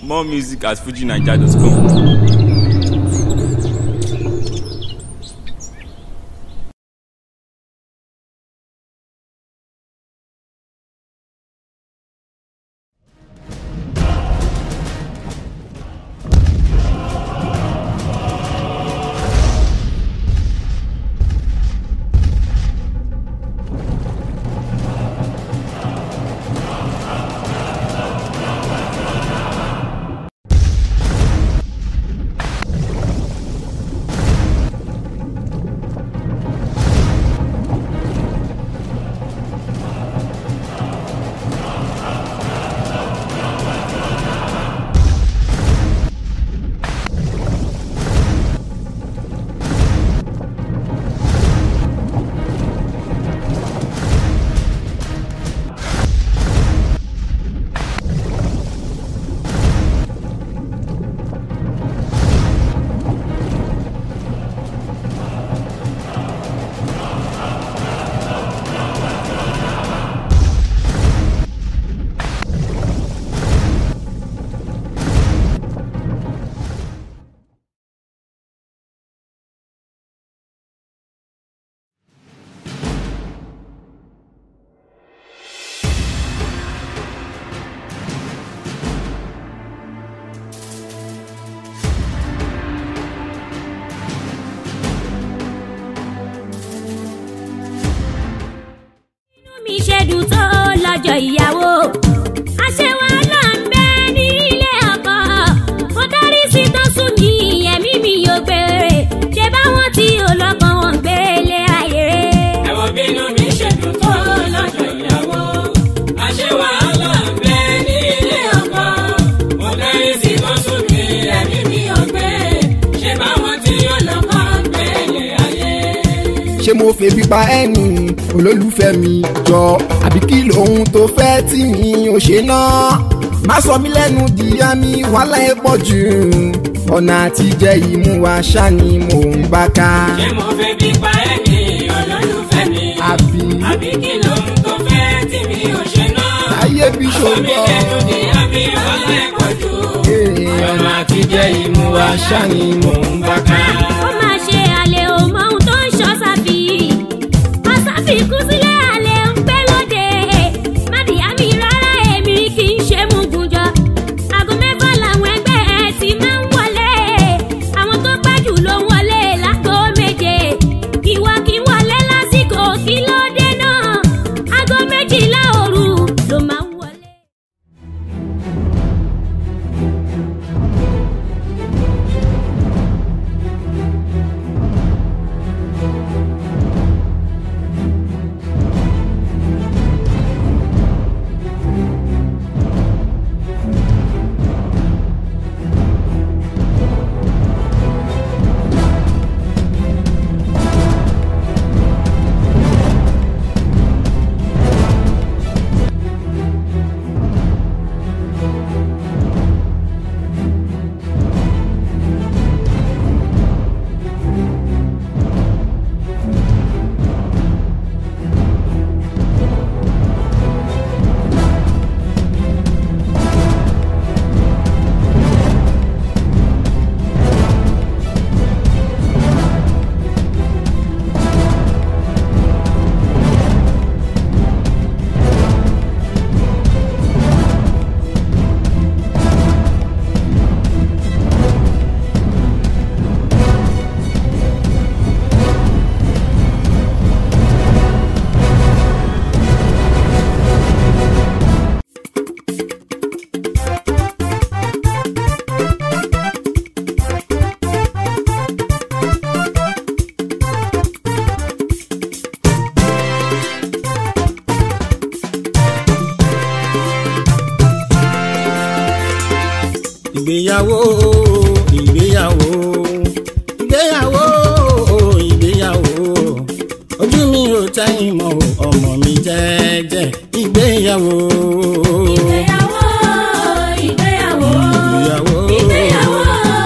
More music at fujinaija.com. mi ṣe dùn tó lọ́jọ́ ìyàwó. àṣewà là ń bẹ ní ilé ọkọ. mo dárí sí tán sùn ní ẹ̀mí mi yóò gbére. ṣé báwọn tí olókan wọn gbé lé ayé rẹ̀. ẹ̀wọ̀n bínú mi ṣe dùn tó lọ́jọ́ ìyàwó. àṣé wàhálà ń bẹ ní ilé ọkọ. mo dárí sí kọ́sùn mi ẹ̀mí mi ò gbé. ṣé báwọn tí ọlọ́kọ̀ ń gbé lé ayé. ṣé mo febi pa ẹni olólùfẹ́ mi jọ àbí kí lóhun tó fẹ́ tí mi ò ṣe náà má sọ mí lẹ́nu dìyà mi wàhálà ẹ̀ pọ̀ jù ọ̀nà àtijẹ́ ìmú wa ṣá ni mò ń bá ká. ṣé mo fẹ́ bí pa ẹni olólùfẹ́ mi. àbí àbí kí lóhun tó fẹ́ tí mi ò ṣe náà. ayé bí sọ mi ṣòro lẹ́nu ní àbí wàhálà ẹ̀ pọ̀ jù. ọ̀nà àtijẹ́ ìmú wa ṣá ni mò ń bá ká. ó máa ṣe àlè ò mọ ohun tó ń ṣọ́ sáfì. àsáfì kú sílẹ̀ àlè ń pẹ́ lóde. mádìyá mi rárá èmi kì í ṣe mugunjọ. aago mẹ́fà làwọn ẹgbẹ́ ẹ ti máa ń wọlé. àwọn tó pẹ́ jù ló ń wọlé láago méje. ìwọ kì í wọlé lásìkò kí ló dé náà. aago méjìlá òru ló máa ń wọlé. ìgbéyàwó ìgbéyàwó ìgbéyàwó ìgbéyàwó ojú mi ò tẹ́yìn mọ́ o, ọmọ mi jẹ́jẹ́ ìgbéyàwó. ìgbéyàwó ìgbéyàwó ìgbéyàwó ìgbéyàwó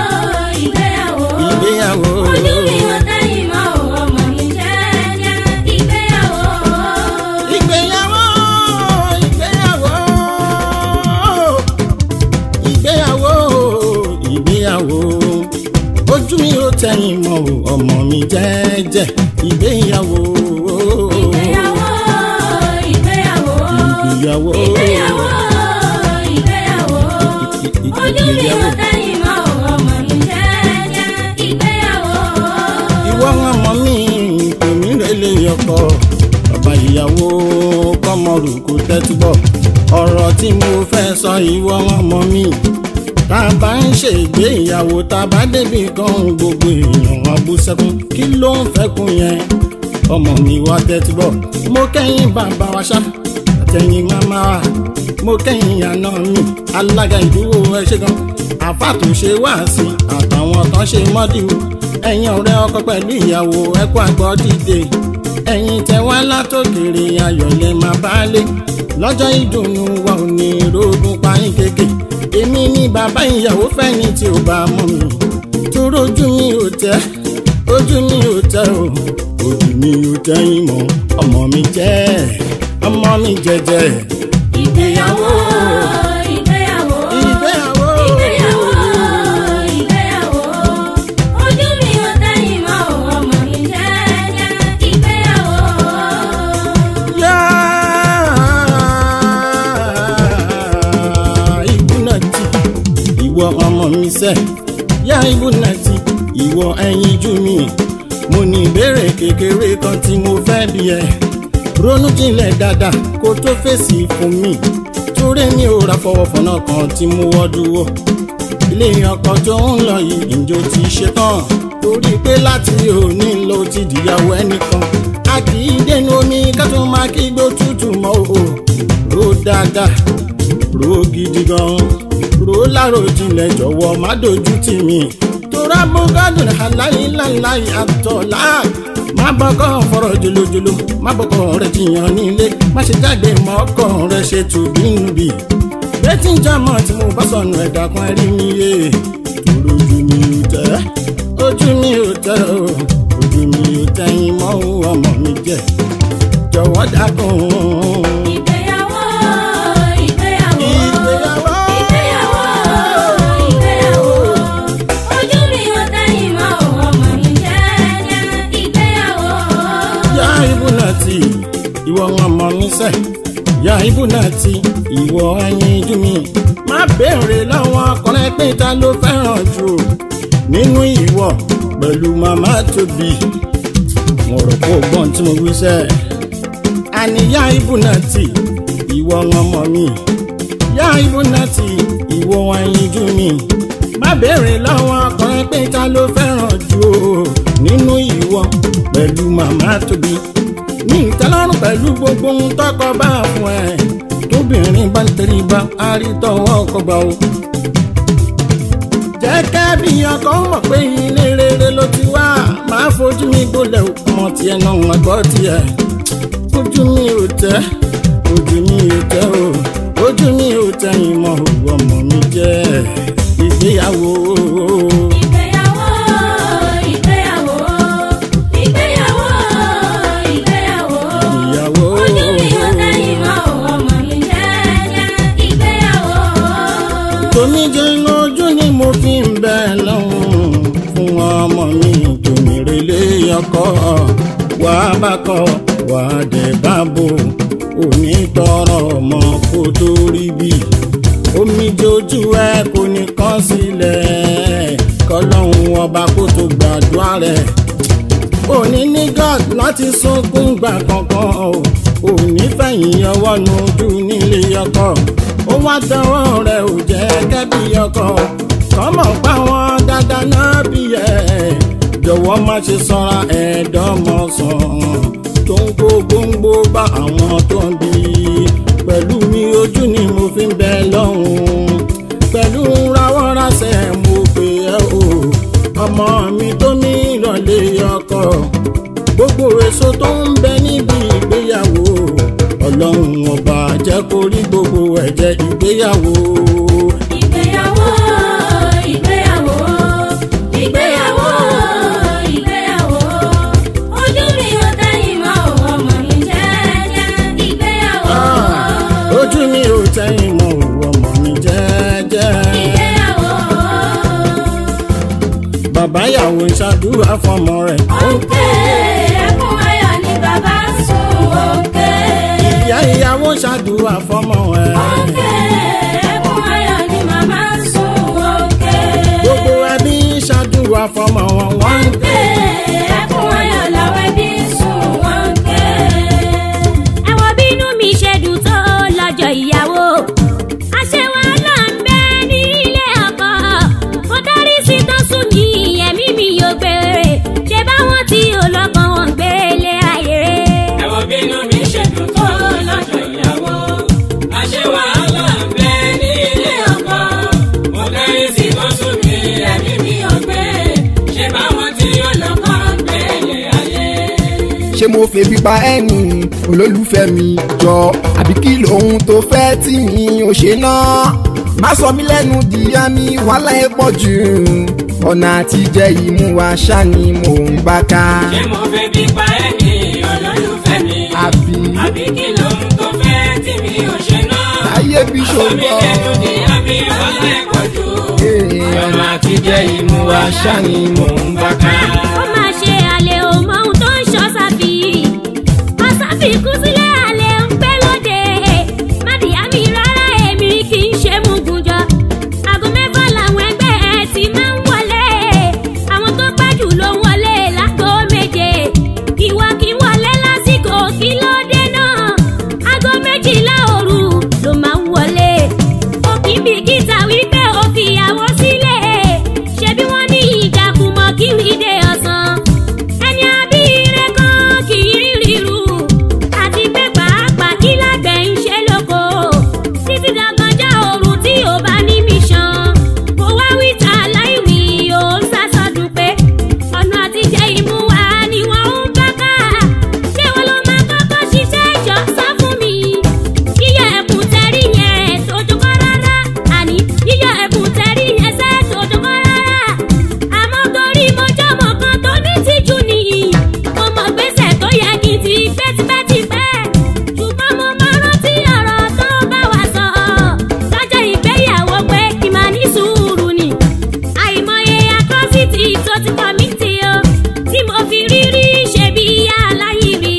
ìgbéyàwó ìgbéyàwó ojú mi ò tẹ́yìn mọ́ o, ọmọ mi jẹ́jẹ́ ìgbéyàwó. ìgbéyàwó ìgbéyàwó ìgbéyàwó jẹ́jẹ́ ìgbéyàwó. ìgbéyàwó ìgbéyàwó ìgbéyàwó. ìgbéyàwó ìgbéyàwó ojú mi ò tẹ́yìn mọ́ ọmọ mi jẹ́jẹ́ ìgbéyàwó. ìwọ ọmọ mi tèmi rẹlẹ ọkọ bàbá ìyàwó kọmọrù kò tẹ́tí bọ̀ ọ̀rọ̀ tí mo fẹ́ sọ ìwọ ọmọ mi tá a bá ń ṣègbéyàwó tá a bá débi kan gbogbo èèyàn wọn bú sẹ́kún kí ló ń fẹ́kún yẹn ọmọ mi wá tẹ́tí bọ̀ mo kẹ́yìn bàbá wa ṣá àtẹ̀yìn màmá wa mo kẹ́yìn àná mi alága ìdúró ẹ ṣe gan àfàtúnṣe wá sí àtàwọn kan ṣe mọ́dìwò ẹ̀yin ọ̀rẹ́ ọkọ pẹ̀lú ìyàwó ẹ̀kọ́ àgbọ̀ dìde ẹ̀yin tẹ wá látòkèrè ayọ̀lẹ̀ máa bá lé lọ́jọ́ ìdùnnú wa ò ní rògùn payín kéèké èmi ní bàbá ìyàwó fẹ́ni tí ò bá mọ̀ mi tóró ojú mi ò tẹ́ ojú mi ò tẹ́ o ojú mi ò tẹ́yìn mọ́ ọmọ mi jẹ́ ọmọ mi jẹ́jẹ́ ìgbéyàwó ìgbéyàwó ìgbéyàwó ìgbéyàwó ìgbéyàwó ojú mi ò tẹ́yìn mọ́ ọmọ mi jẹ́jẹ́ ìgbéyàwó. yá ibùnàtì ìwọ ọmọ mi sẹ yá ibùnàtì ìwọ ẹyin jú mi mo ní ìbéèrè kékeré kan tí mo fẹ́ bí ẹ ronú jinlẹ̀ dáadáa kó tó fèsì fún mi torí mi ò ra fọwọ́fọ̀nà kan tí mo wọ́ dúró ilé ọkọ tó ń lọ yìí ìjọ ti ṣe tán torí pé láti òní ló ti dìyàwó ẹnìkan a kì í dénú omi ká tó máa kí gbó tútù mọ́ o ro dáadáa ro gidi gan ro lárò jinlẹ̀ jọ̀wọ́ má dojú tì mí tora bọ́gádùn aláìláìláì àtọ̀lá má bọ́kọ̀ fọ̀rọ̀ jòlójòló má bọ́kọ̀ rẹ̀ jiyàn nílé má ṣe jáde mọ́ ọkọ̀ rẹ̀ ṣe tùbínúbì bẹ́tí jámọ̀ tí mo bá sọnù ẹ̀dá kan rí mi yé tòrò ojú mi ò tẹ́ ojú mi ò tẹ́ o ojú mi ò tẹ́yìn mọ́ ọmọ mi jẹ́ jọ̀wọ́ dákun. ìgbéyàwó ìgbéyàwó ìgbéyàwó ìgbéyàwó ìgbéyàwó ojú mi ò tẹ́yìn mọ́ ọmọ mi jẹ́jẹ́ ìgbéyàwó. yá ibùnà tí ìwọ wọn mọ mi sẹ yá ibùnà tí ìwọ ẹyin jú mi má béèrè lọ́wọ́ ọkùnrin pé ta ló fẹ́ràn jù nínú ìwọ pẹ̀lú màmá tóbi mo rò pé o gbọ́n tí mo wí sẹ́ àníyá ibùnà tí ìwọ wọn mọ mi yá ibùnà tí ìwọ ẹyin jú mi má béèrè lọ́wọ́ ọkùnrin pé ta ló fẹ́ràn jù o nínú ìwọ pẹ̀lú màmá tóbi ní ìtẹ́lọ́rùn pẹ̀lú gbogbo ohun tọkọ bá fún ẹ tóbìnrin bá ń tẹríba àrítọ́wọ́ ọkọ gbà o. jẹ́ kẹ́bí ọkọ mọ̀ pé ilé rere ló ti wá máa fojú mi gbolẹ̀ ọmọ tiẹ̀ náà wọ́n gbọ́ tiẹ̀ ojú mi ò tẹ́ ojú mi ò tẹ́ o ojú mi ò tẹ́yìn mọ́ òwò ọmọ mi jẹ́ ìgbéyàwó. ìgbéyàwó ìgbéyàwó ìgbéyàwó ìgbéyàwó ìyàwó. ojú mi ò tẹ́yìn mọ́ ọmọ mi jẹ́jẹ́ ìgbéyàwó. tómi jẹ́ lójú ni mo fi ń bẹ lọ́hùn fún ọmọ mi tómi relé ọkọ wà á bá kọ wà á dẹ̀ bá bò òní tọrọ ọmọ kó tó rí bí omi jojú ẹ kò ní kán sílẹ̀ kọlọ́hún ọba kó tó gbàdúrà rẹ̀ òní ní god láti sunkún gbà kankan o òní fẹ̀yìn ọwọ́ nu ojú nílé ọkọ ó wá dánwọ́ rẹ̀ ò jẹ́ kẹ́bí ọkọ kọ́mọ̀ pa wọn dáadáa náà bí ẹ̀ jọ̀wọ́ má ṣe sọ́ra ẹ̀ẹ́dọ́mọ̀sán tó ń kó gbóngbó bá àwọn tó ń bí pẹ̀lú mi ojú ni mo fi ń bẹ lọ́hùn pẹ̀lú rawọ́rasẹ̀ mo pè ẹ́ o ọmọ mi tó ní ìrọ̀lẹ́ ọkọ gbogbo èso tó ń bẹ níbi ìgbéyàwó ọlọ́run ọba jẹ́ kó rí gbogbo ẹ̀jẹ̀ ìgbéyàwó. ìgbéyàwó ìgbéyàwó ìgbéyàwó ìgbéyàwó ojú mi ò tẹ́yìn mọ́ ọmọ mi jẹ́jẹ́ ìgbéyàwó. Ah, ojú mi ò tẹ́yìn mọ́ òwò ọmọ mi jẹ́jẹ́. ìgbéyàwó bàbá ìyàwó ń ṣàdúrà fọmọ rẹ̀ ó ń ṣàdúrà fọmọ ẹ. òkè ẹkún ayọ̀ ni màmá ń sun òkè. gbogbo ẹbí ṣàdúrà fọmọ wọn wọ́n ń òkè ẹkún ayọ̀ làwọn ẹbí ń sun òkè. ẹ wo bínú mi ṣe dùn tó lọ́jọ́ ìyàwó. àṣẹ wàhálà ń bẹ ní ilé ọkọ. mo dárí sí tán sùn ní ẹ̀mí mi yóò gbére. ṣé báwọn tí olókan wọn ń gbé ilé ayé rẹ̀. ẹ wo bínú mi ṣe dùn tó lọ́jọ́ ìyàwó. àṣẹ wàhálà ń bẹ ní ilé ọkọ. mo dárí sí kan sùn mí ẹ̀mí mi ò gbé. ṣé báwọn tí ó lọ́kọ́ ń gbé ilé ayé. ṣé mo febi pa ẹni olólùfẹ́ mi jọ àbí kí lóhun tó fẹ́ tí mi ò ṣe náà má sọ mí lẹ́nu dìyà mi wàhálà ẹ̀ pọ̀ jù ọ̀nà àtijẹ́ ìmú wa ṣá ni mò ń bá ká. ṣé mo fẹ́ bí pa ẹni olólùfẹ́ mi. àbí àbí kí lóhun tó fẹ́ tí mi ò ṣe náà. ayé bí Omi ṣògbọ́n. lẹ́nu ni àbí ọ̀lẹ́ pọ̀jù. ọ̀nà àtijẹ́ ìmú wa ṣá ni mò ń bá ká. ó máa ṣe àlè ò mọ ohun tó ń ṣọ́ sáfì. àsáfì kú sílẹ̀ àlè ń pẹ́ lóde. mádìyá mi rárá èmi kì í ṣe mugunjọ. aago mẹ́fà làwọn ẹgbẹ́ ẹ ti máa ń wọlé. àwọn tó pẹ́ jù ló ń wọlé láago méje. ìwọ kì í wọlé lásìkò kí ló dé náà. aago méjìlá òru ló máa ń wọlé. òkì bìkítà wípé ó fìyàwó sílé. ṣebí wọ́n ní ìjàkùmọ̀ kí rí dé ọ̀sán. ẹni abíire kan kì í rí ríru. àti pé pàápàá kí lágbẹ̀ ń ṣe lóko. títí dàgbọ́njá òru tí ò bá ní mission. kò wá wíta láìwí ò ń sásọdún pé ọ̀nà àtijẹ́ ìmú wa ni wọ́n ń bá ká. ṣé wọn ló máa kọ́kọ́ ṣiṣẹ́ ìjọ sọ fún mi? yíyọ ẹ̀kún tẹ́rí yẹn tójú kọ́ rárá. àní yíyọ ẹ̀kún tẹ́rí yẹn sẹ́ tójú kọ́ rárá. àmọ́ torí mo jọ́mọ̀ kan tó ní tìjú nìyí. mo mọ̀ gbèsè tó yẹ kí n ti gbé tipẹ́tipẹ́. ṣùgbọ́n mo máa rántí ọ̀rọ̀ tó bá wa sọ. lọ́jọ́ ìgbéyàwó pé kí n máa ní sùúrù ni àìmọye atrocity tó ti kọ́mítì o tí mo fi rírí ṣe bí aláìrí.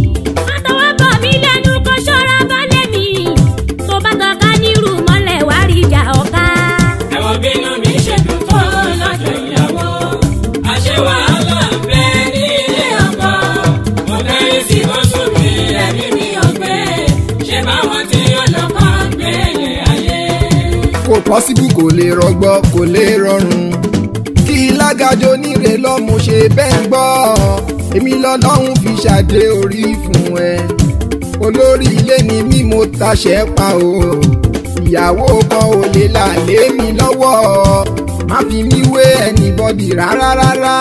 àtọwọ́ bọ̀ mí lẹ́nu kó ṣọ́ra balẹ̀ mi tó bá tọ́ka nírú mọ́lẹ̀ wá rí ìjà ọ̀ka. ẹ wo bínú mi ṣe dùn tó lọ́jọ́ ìyàwó. àṣẹ wàhálà ń bẹ ní ilé ọkọ. mo dárí sí kan sùn mí ẹ̀mí mi ò gbé. ṣé báwọn tí ó lọ́kọ́ ń gbé ilé ayé. kò pọ́sibú kò lè rọgbọ kò lè rọrùn kí lágàjọ níre lọ́mú ṣe bẹ́ẹ̀ gbọ́ èmi lọ́lọ́run fi ṣàdé orí fún ẹ olórí ilé ni mí mo taṣẹ́ pa o ìyàwó kan ò lè là lé mi lọ́wọ́ má fi mí wé anybody rárá rárá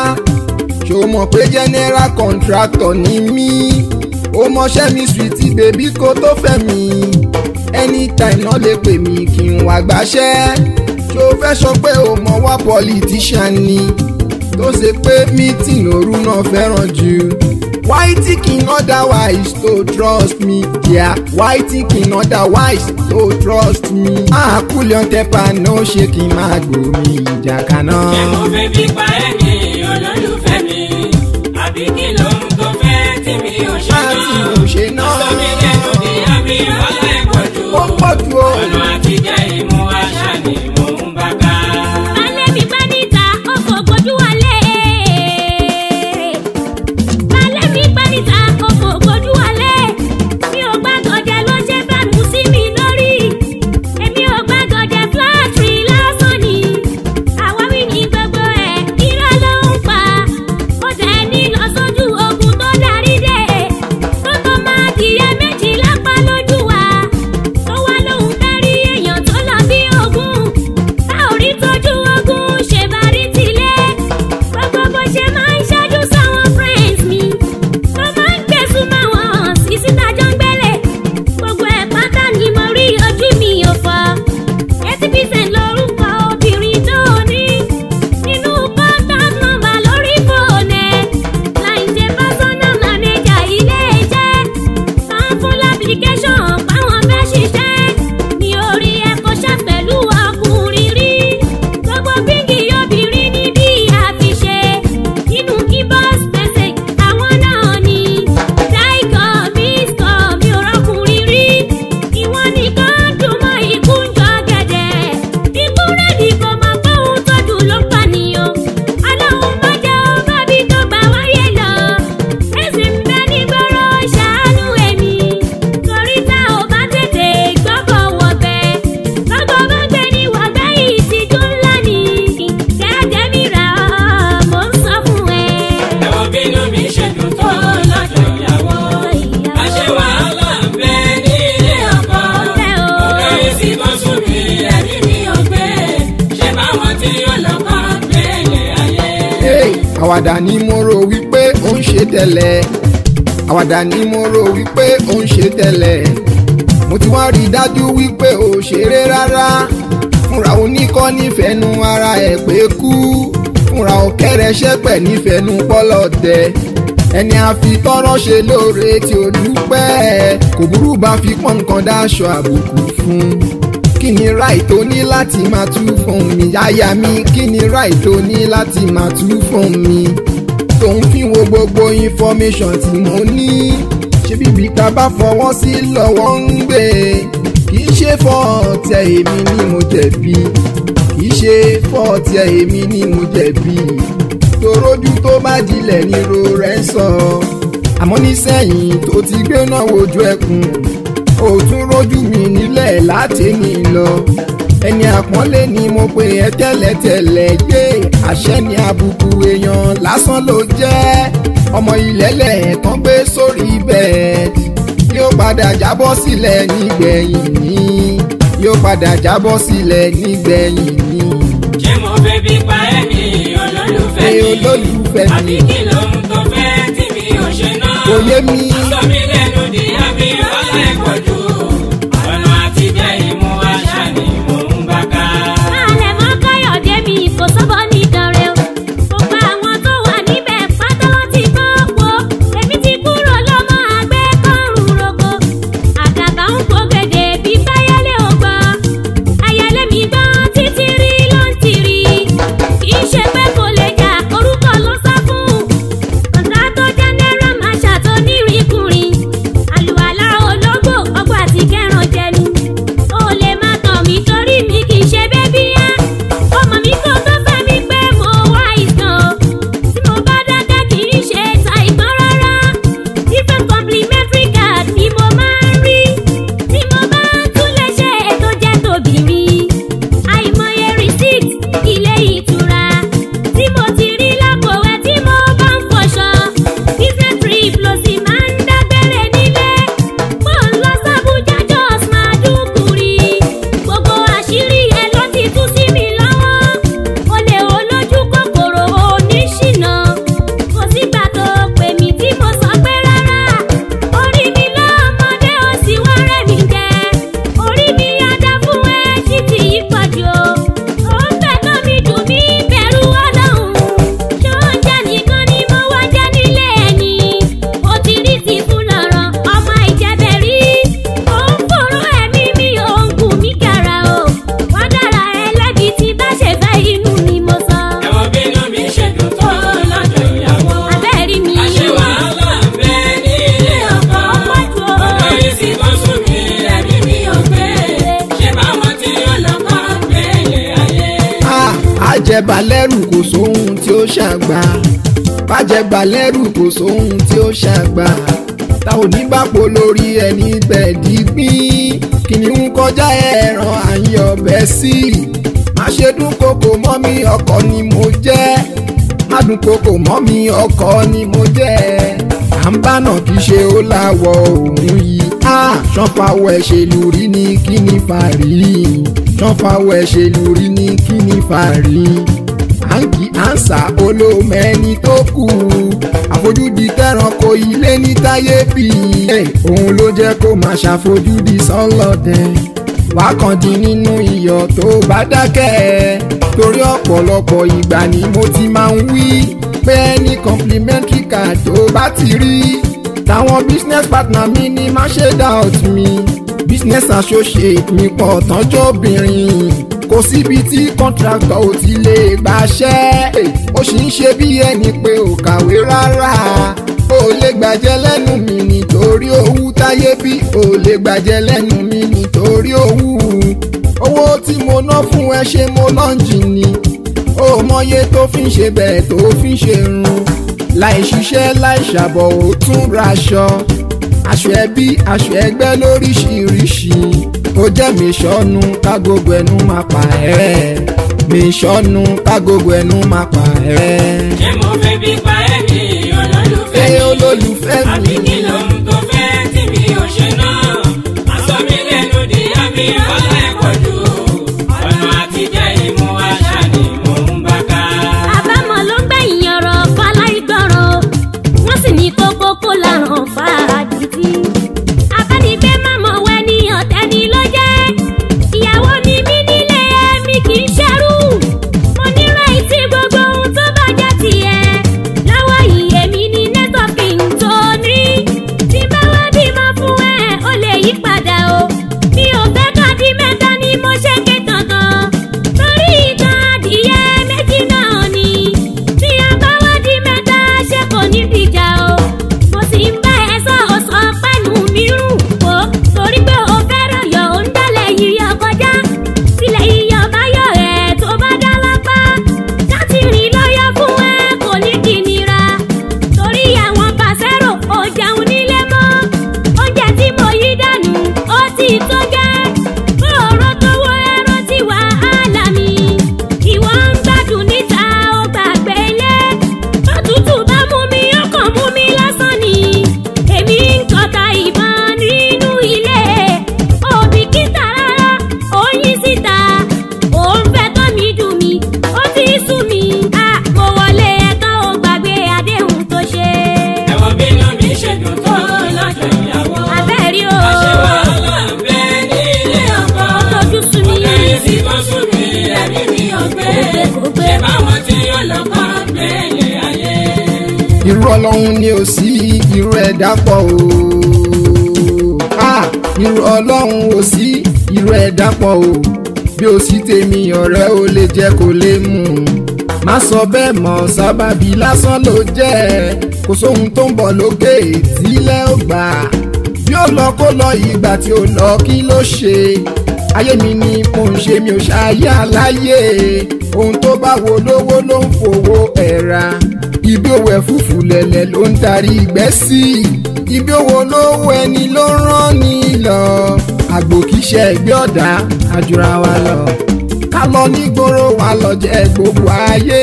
ṣó mọ̀ pé general contractor ni mí ó mọṣẹ́ mi sweetie baby kó tó fẹ́ mi anytime náà lè pè mí kí n wá gbàṣẹ́ ṣó fẹ́ sọ pé o mọ̀ wá politician ni tó ṣe pé meeting òru náà fẹ́ràn jù why thinking otherwise to trust me yeah why thinking otherwise to trust me ah kúlẹ̀ tẹ́pà náà ṣe kí n máa gbòmí ìjà kaná. ṣé mo fẹ́ bí pa ẹni olólùfẹ́ mi. àbí kí lóhun tó fẹ́ tí mi ò ṣe Má tí náà. mi ò ṣe náà. Omi lẹ́nu ni àbí ọ̀lẹ́ pọ̀jù. ó pọ̀ jù o. ọ̀nà àtijẹ́ ìmú àṣà ni mò ń bá ká. balẹ̀ mi bá níta ó kò gbójú wọlé. balẹ̀ mi bá níta ó kò gbójú wọlé. mi ò gbàgọ̀dẹ̀ ló ṣe fẹ́ mú sí mi lórí. èmi ò gbàgọ̀dẹ̀ fúláàtì lásán ni. àwáwí ni gbogbo ẹ̀ irọ́ ló ń pa. ó dẹ̀ ní lọ sójú ogun tó darí dé. tó tó máa dìyẹ méjì lápá lójú wa. tó wá lóhun fẹ́ rí èèyàn tó lọ bí ogún. tá ò rí tójú ogun ṣe bá rí tilé. gbogbo bó ṣe máa ń ṣáájú sáwọn friends mi. tó máa ń gbẹ̀sùn máa wọ̀n sí síta jọ ń gbélé. gbogbo ẹ̀ pátá ni mo rí ojú mi ò fọ́. eighty percent lórúkọ obìnrin tó ní. nínú contact number lórí fóònù ẹ̀. láì ṣe personal manager ilé iṣẹ́. san fún application páwọn fẹ́ ṣiṣẹ́. ní orí ẹ̀kọ́ ṣá pẹ̀lú ọkùnrin rí. gbogbo bíngì obìnrin ní bí àfiṣe. nínú keyboard message àwọn náà ni. dáìkọ̀ bíṣkọ̀ mi ò rọ́kùnrin rí. ìwọ̀n àwàdà ni mo rò wípé ó ń ṣe tẹ́lẹ̀ àwàdà ni mo rò wípé ó ń ṣe tẹ́lẹ̀ mo ti wá rí i dájú wípé ò ṣeré rárá fúnra oníkọ́ nífẹ̀ẹ́nu ara ẹ̀ pé kú fúnra ọ̀kẹ́rẹ́ ṣẹ́pẹ̀ nífẹ̀ẹ́nu pọ́lọ́dẹ ẹni a fi tọrọ ṣe lóore tí ó dúpẹ́ kò burú bá fi pọ́n nǹkan dáṣọ àbùkù fún kí ni ráì tó ní láti máa tú fún mi yáyà mi kí ni ráì tó ní láti máa tú fún mi tó ń fi wo gbogbo information tí mo ní ṣé bíbí ká bá fọwọ́ sí lọ́wọ́ ń gbé kì í ṣe fọ́ọ̀tẹ̀ èmi ni mo jẹ̀bi kì í ṣe fọ́ọ̀tẹ̀ èmi ni mo jẹ̀bi torójú tó bá dilẹ̀ ní ro rẹ̀ sọ àmọ́ nísẹ̀yìn tó ti gbé náà wojú ẹkùn ó tún rójú mi nílẹ̀ láti ní lọ ẹni àpọ́nlé ni mo pe ẹ tẹ́lẹ̀tẹ́lẹ̀ gbé àṣẹ ní àbùkù èèyàn lásán ló jẹ́ ọmọ ìlẹ́lẹ̀ tán gbé sórí bẹ́ẹ̀dì yóò padà jábọ́ sílẹ̀ nígbẹ̀yìn ní yóò padà jábọ́ sílẹ̀ nígbẹ̀yìn ní. ṣé mo fẹ́ bí pa ẹ̀mí olólùfẹ́ Ẹ mi olólùfẹ́ mi. àbí kí lóhun tó fẹ́ tí mi ò ṣe náà. kò yé mi sọ mí lẹ́nu di àbí wàhálà ẹ̀pọ̀ jù ọ̀nà àtijọ́ ìmú àṣà ni mò ń bá ká. Alẹ̀ mọ́ Káyọ̀dé mi kò sọ́bọ̀ ní ìdánrẹ́ o. Gbogbo àwọn tó wà níbẹ̀ pátá ló ti gbọ́ wo. Èmi ti kúrò lọ́mọ àgbẹ̀ kọ́rùn rogo. Àgàgà ń pògèdè bí báyẹ̀lé ò gbọ́. Ayẹlé mi gbọ́ títí rí ló ń tiri. Kì í ṣe pé kò lè jà orúkọ ló sá fún. Ọ̀gá tó jẹ́ náírà máa ṣàtò nírìnkùnrin. Àlùwàlá ológbò ọgbà àti kẹran jẹnu. Ó lè má tàn mí torí mi kì í ṣe bébí yá. Ọmọ mi kò tó fẹ́ mi pé mo wá ìtàn o. Tí mo bá dákẹ́ kì í ṣe ta ìgbọ́n rárá. Different complimentary card ni mo máa ń rí. Tí mo bá tún lè ṣe ètò jẹ́ tòbìnrin. Àìmọye receipt ilé ìtura. Tí mo ti rí lápò ẹ̀ tí mo bá ń fọṣọ. Business trip ló sì máa ń dágbére nílé. Mo ń lọ sábújá Jos máa dúkùrí. Gbogbo àṣírí ẹ ló ti tú sí mi lọ́wọ́. Olè olójú kòkòrò oníṣìnà. Kò sígbà tó pè mí tí mo sọ pé rárá. Orí mi lọ́mọdé ó sì wá rẹ̀ mí jẹ. Orí mi adá fún ẹ sí ti yí pọ̀jù o. Ó ń fẹ̀nà mi dùn mí bẹ̀rù ọlọ́run. Ṣé oúnjẹ nìkan ni mo wá jẹ nílé ẹni? Ó ti rí ti fún lọ́rọ̀ ọmọ ìjẹ́bẹ̀ rí. Ó ń fòrò ẹ̀mí mi ò ń gùn mí kàrà o. Wá dára ẹlẹ́bi tí bá ṣe fẹ́ inú ni mo sọ. ẹ̀wọ̀n bínú mi ṣe dùn tó lọ́jọ́ ìyàwó. Abẹ́rí mi. àṣé wàhálà ń bẹ ní ilé ọkọ. Ọ̀pọ̀ jù o. ọ̀dọ́ yìí sì tó sùn mí ẹ̀mí mi ò gbé. ṣé báwọn tí ọlọ́kọ̀ ń gbé ilé ayé. Ah, àjẹbàlẹ́rù kò sóhun tí ó ṣàgbà bàjẹbàlẹ́rù kò sóhun tí ó ṣàgbà ta ò ní bàpò lórí ẹni gbẹ̀dí gbín kìnìún kọjá ẹran àyè ọbẹ̀ sí má ṣe dún kòkò mọ́ mi ọkọ ni mo jẹ́ má dún kòkò mọ́ mi ọkọ ni mo jẹ́ à ń bánà kì í ṣe ó láwọ̀ òun yìí Ah, ṣọ́fàwọ̀ ẹ̀ṣẹ̀lú rí ní kí ni fàárí ṣọ́fàwọ̀ ẹ̀ṣẹ̀lú rí ní kí ni fàárí àǹkì àǹsà olómẹ́ni tó kù àfojúdi tẹranko ilé ní táyé bí òun ló jẹ́ kó máa ṣàfojúdi sọ́lọ́dẹ wàá kàn dín nínú iyọ̀ tó bá dákẹ́ torí ọ̀pọ̀lọpọ̀ ìgbà ni mo ti máa ń wí pé ní complimentary card tó bá ti rí táwọn business partner mi ní má ṣe doubt mi business associate mi pọ̀ tọ́jọ́ obìnrin kò síbi tí contractor ò ti lè gbàṣẹ́ ó sì ń ṣe bí ẹni pé ò kàwé rárá ó lè gbàjẹ́ lẹ́nu mi nítorí owó táyé bí ó lè gbàjẹ́ lẹ́nu mi nítorí owó owó tí mo ná fún ẹ ṣe mo lọ́njì ni ó mọye tó fi ń ṣe bẹ́ẹ̀ tó fi ń ṣe run láì ṣiṣẹ́ láì ṣàbọ̀ ó tún raṣọ aṣọ ẹbí aṣọ ẹgbẹ́ lóríṣiríṣi ó jẹ́ mi ṣọ́nu kágógó ẹnu máa pa ẹ́ mi ṣọ́nu kágógó ẹnu máa pa ẹ́. ṣé mo fẹ́ bí pa ẹ̀mí olólùfẹ́ ẹ mi. olólùfẹ́ àbí mi kí lóhun tó fẹ́ tí mi ò ṣe náà. aṣọ mi lẹ́nu di àbí wàhálà ẹ̀pọ̀ jù ọ̀nà àtijọ́ ìmú àṣà ni mò ń bá ká. àbámọ̀ ló ń gbẹ̀yìn ọ̀rọ̀ ọlọ́run ni ò sí irú ẹ̀dá pọ̀ o. Ah, irú ọlọ́run ò sí irú ẹ̀dá pọ̀ o. bí o sì tèmi ọ̀rẹ́ o lè jẹ́ kó lè mú un. má sọ bẹ́ẹ̀ mọ́ sábàbí lásán ló jẹ́ kò sóhun tó ń bọ̀ lókè tílẹ̀ ó gbà. bí ó lọ kó lọ ìgbà tí ó lọ kí ló ṣe ayé mi ni mo ń ṣe mi ò ṣàyà láyé ohun tó bá wo lówó ló ń fowó ẹ̀ra ibi òwò ẹ̀fúfù lẹ̀lẹ̀ ló ń darí ìgbẹ́ sí ibi òwò lówó ẹni ló ń rán ni lọ àgbò kìí ṣe ẹgbẹ́ ọ̀dà àjùra wa lọ ká lọ nígboro wa lọ jẹ gbogbo ayé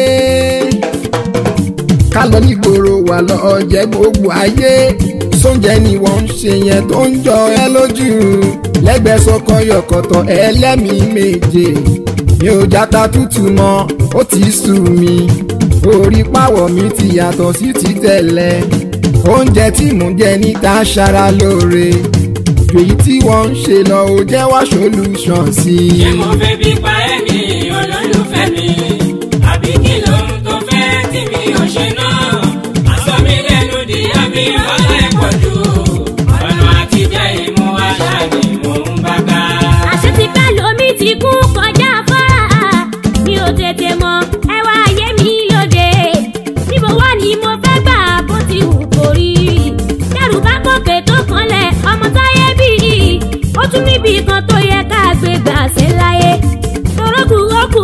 ká lọ nígboro wa lọ jẹ gbogbo ayé sóúnjẹ ni wọ́n ń ṣe yẹn tó ń jọ ẹ lójú lẹ́gbẹ̀ẹ́ sọkọ yọkọ̀tọ̀ ẹlẹ́mìí méje mi ò játa tútù mọ́ ó ti sú mi orí pàwọ̀ mi ti yàtọ̀ sí ti tẹ́lẹ̀ oúnjẹ tí mò ń jẹ níta ṣara lóore ju èyí tí wọ́n ń ṣe lọ ò jẹ́ wá solution sí i. ṣé mo fẹ́ bí pa ẹ̀mí olólùfẹ́ mi àbí kí lóhun tó fẹ́ tí mi ò ṣe náà aṣọ mi lẹ́nu di àmì ọ̀lẹ́ pọ̀ jù ọ̀nà àtijọ́ ìmú àṣà ni mò ń bá ká. àṣẹ ti pẹ́ lómi ti kú kọjá fọ́ra mi ò tètè mọ ẹwà ayé mi lóde níbo wá ni mo fẹ́ gbà bó ti wù kó rí dẹ́rù bá gòkè tó kanlẹ̀ ọmọ táyé bí ó tún níbi kan tó yẹ ká gbé gbà sí láyé torókù ókù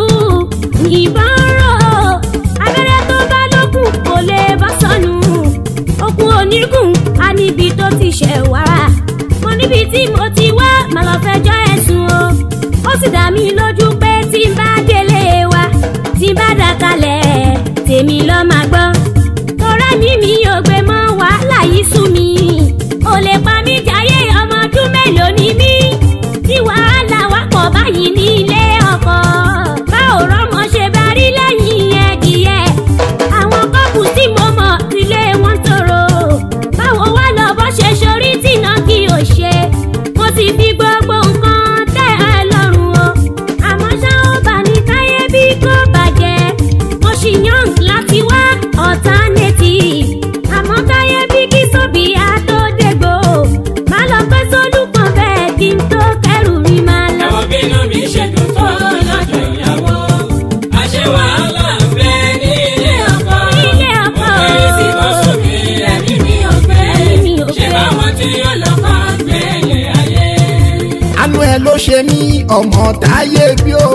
ìbọn rò abẹ́rẹ́ tó bá lókùn kò lè bá sọnù okun onígun a níbi tó ti ṣẹ̀ wá mo níbi tí mo ti wá mà lọ fẹjọ́ ẹ̀sùn o ó sì dá mi lójú pé tí n bá délé wa tí n bá dà kalẹ̀ tèmi lọ́ máa gbọ́ tọ́ra mi mi ò gbé mọ́ wàhálà yìí sú mi ò lè pa mí jáyé ọmọ ọdún mélòó ni mí tí wàhálà wá pọ̀ báyìí ní ilé ọkọ bá ò rọ́mọ ṣe bá rí lẹ́yìn ẹ̀dìyẹ àwọn kọ́pù tí mo mọ̀ ilé wọn tòrò báwo wá lọ bó ṣe ṣorí tìǹà kí o ṣe mo ti fi gbogbo nǹkan tẹ́ ẹ lọ́rùn o àmọ́ ṣá ó bà ní káyé bí kò bàjẹ́ mo ṣì yàn láti wá alternative àmọ́ káyé bí kí sóbìyà tó dégbò má lọ pẹ́ sólùpọ̀ bẹ́ẹ̀ kí n tó kẹrù rí máa lọ. ẹ̀wọ̀n bínú mi ṣe dùn tó lọ́jọ́ ìyàwó àṣẹ wàhálà ń bẹ ní ilé ọkọ Ilé ọkọ. mo fẹ́ sí lọ́sùn mi ẹ̀mí mi ò gbé Ẹ̀mí mi ò ṣé gbé. báwọn tí ọlọ́kọ̀ gbélé ayé. àánú ẹ ló ṣe mí ọmọ táyé bí o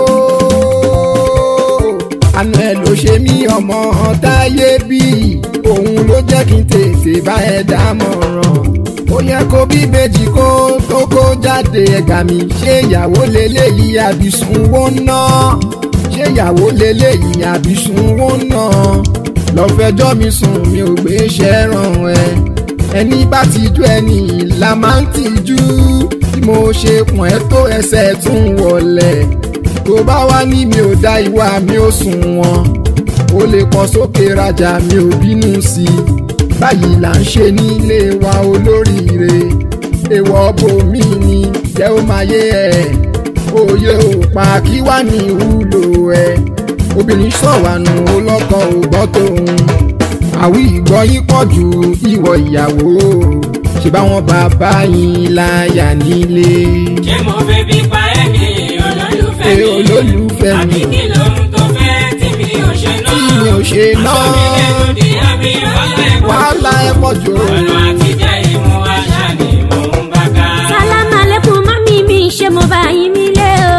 àánú ẹ ló ṣe mí ọmọ táyé bí òun ló jẹ́ kí n tètè bá ẹ dámọ̀ràn ó yẹ kó bí méjì kó tó kó jáde ẹ̀gà mi ṣé ìyàwó lélẹ́yìí àbísùn wó ná ṣé ìyàwó lélẹ́yìí àbísùn wó ná lọ́fẹ̀jọ́ mi sùn mi ò gbé iṣẹ́ ràn ẹ́ ẹni bá tijú ẹni là máa ń tijú tí mo ṣe pọ̀n ẹ́ tó ẹsẹ̀ tún wọlé tó bá wá ní mi ò dá ìwà mi ò sùn wọn ó lè pọ̀ sókè rajà mi ò bínú sí i báyìí là ń ṣe nílé wa olóríire èèwọ̀ bòmí ni jẹ́ ó máa yé ẹ̀ òye ò pa kí wá ní ìwúlò ẹ̀ obìnrin sọ̀wánù ó lọ́kọ̀ ò gbọ́ tóun àwí ìgbọ́ yín pọ̀ ju ìwọ ìyàwó ṣe báwọn bàbá yín láyà nílé. ṣé mo fẹ́ bí pa ẹ̀mí olólùfẹ́ Ẹ mi olólùfẹ́ mi. àbí kí lóhun tó fẹ́ tí mi ò ṣe náà tí mi ò ṣe náà aṣọ mi lẹ́nu di àmì ọ̀lẹ́ pọ̀ wàhálà ẹ pọ̀ jù. ọ̀nà àtijọ́ ìmú àṣà ni mò ń bá ká. sálámà lẹ́kùn mọ́mí mi ṣé mo bá yín nílé o.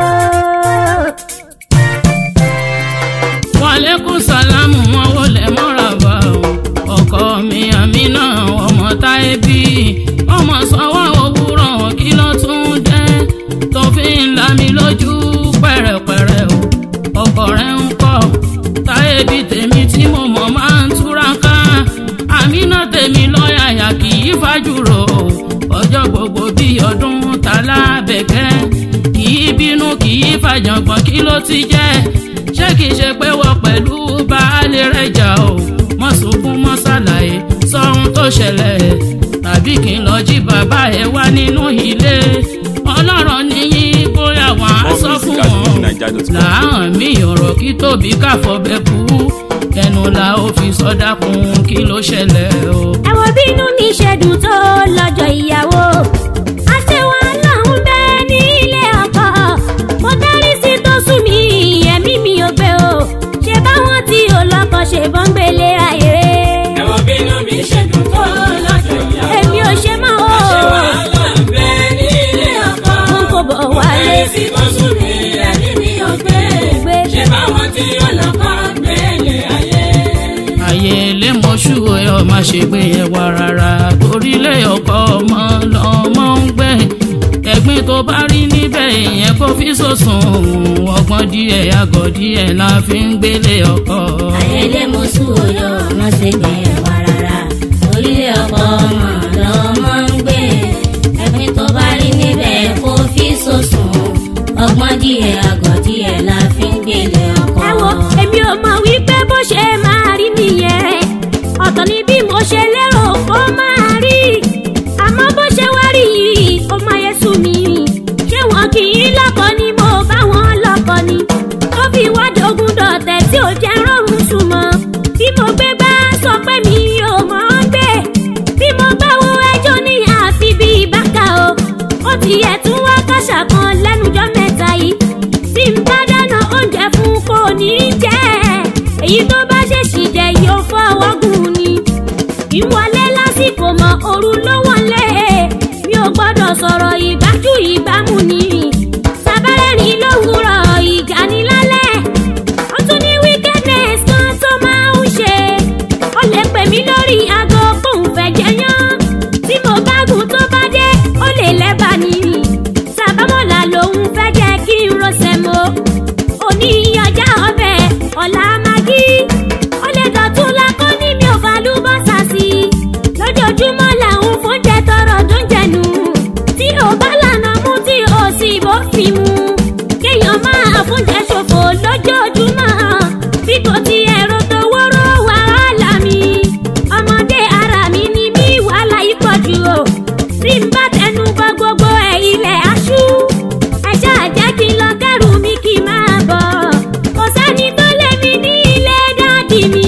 wàlékún sálámù wọn wọlé mọ́ràbà o ọkọ mi àmínà ọmọ táyé bí ọmọ sanwó òwúrọ̀ kí ló tún dé tó fi ń la mi lójú pẹ̀rẹ̀pẹ̀rẹ̀ o ọkọ rẹ̀ ń kọ́ táyé bí tèmi tí mo mọ̀ máa ń túraká àmínà tèmi lọ́yàyà kì í fàjùrò ọjọ́ gbogbo bí ọdún ta lábẹ́kẹ́ kì í bínú kì í fàjàngbọ̀n kí ló ti jẹ́ ṣé kì í ṣe pé wọ́n pẹ̀lú baálé rẹ̀ jà o mọ̀ sunkún mọ́ ṣàlàyé sọ́hun tó ṣẹlẹ̀ tàbí kí n lọ jí bàbá ẹ̀ wá nínú ilé ọlọ́run níyí bóyá wọn á sọ fún wọn làáhàn mi ọ̀rọ̀ kí tóbi káfọ́ bẹ kú ẹnu ẹnu la ó fi sọdá kun kí ló ṣẹlẹ̀ o. ẹ wo bínú mi ṣe dùn tó lọ́jọ́ ìyàwó àṣewà lọ́hún bẹ́ẹ̀ ní ilé ọkọ mo dárí sí tó sùn mí ẹ̀mí mi ò gbé o ṣe báwọn tí ò lọ́kọ ṣe bọ́ ń gbélé ayé ẹ̀wọ̀n bínú mi ṣe dùn tó lọ́jọ́ ìyàwó. èmi ò ṣe mọ́ o Àṣẹ wàhálà ń bẹ ní ilé ọkọ. n kò bọ̀ wálé Ayé sí tó sùn mí, ẹ̀mí mi ò gbé. Gbé. Ṣé báwọn tí ọlọ́kọ̀ gbélé ayé? ayé ilé mọ́ṣú ẹ ọ má ṣe gbé yẹn wá rárá torílé ọkọ ọmọ lọmọ ń gbé ẹ̀gbin tó bá rí níbẹ̀ ìyẹn kó fi sòsùn ọgbọ́n díẹ̀ àgọ́ díẹ̀ la fi ń gbélé ọkọ. ayẹlẹ mọṣú oyọ ọmọ ṣègbè wà rárá orílẹ̀ ọkọ ọmọ lọmọ ń gbé ẹ̀pin tó bá rí níbẹ̀ kó fi sòsùn ọgbọ́n díẹ̀ àgọ́ díẹ̀ la fi ń gbélé ọkọ. ẹ wo èmi ò mọ̀ wípé bó ṣe máa rí nìyẹn ọ̀tọ̀ ni bí mo ṣe lérò kó máa rí àmọ́ bó ṣe wá rí yìí ó máa yẹ sú mi ṣé wọn kì í lọ́kọ ni mo bá wọn lọ́kọ ni ó fi wá dogun dọ̀tẹ̀ tí ò jẹ́ rọrùn súnmọ́ bí mo gbé bá sọ pé mi ò mọ̀ ọ́n gbé bí mo bá wo ẹjọ́ ní àfi bíi bákà o ó ti yẹ tún wá káṣà kan lẹ́nujọ́ mẹ́ta yìí tí n bá dáná oúnjẹ fún kò ní jẹ́ èyí tó bá ṣèṣì jẹ yóò fọwọ́ gùn ni ìwọlé lásìkò mọ òru ló wọlé mi ò gbọ́dọ̀ sọ̀rọ̀ ìgbájú ìgbámu ni sábẹ́rẹ́ ní lówùúrọ̀ ìjà ní lálẹ́ ó tún ní wickedness kan tó máa ń ṣe ó lè pè mí lórí aago fóun fẹ́ jẹyán tí mo bá gùn tó bá dé ó lè lẹ́bàá ni sábàmọ́là lòun fẹ́ jẹ́ kí n rọ́ṣẹ̀ mọ́ òní ọjà ọbẹ̀ ọ̀la magi ó lè dọ̀tún lakọ́ ní mi ò falúbọ́sà sí i lójoojúmọ́ làwọn fóúnjẹ tọrọ tó ń jẹnu tí ò bá lànà mú tí ò sì bófin mu kéèyàn máa fóúnjẹ ṣòfò lójoojúmọ́ bí kò ti ẹ̀rọ tó wóró wàhálà mi ọmọdé ara mi ni mí wàhálà yìí pọ̀ jù o tí n bá tẹnu bọ gbogbo ẹ̀ ilẹ̀ aṣú ẹ ṣáà jẹ́ kí n lọ kẹ́rù mi kí n máa bọ̀ kò sẹ́ni tó lé mi ní ilé dáàdì mi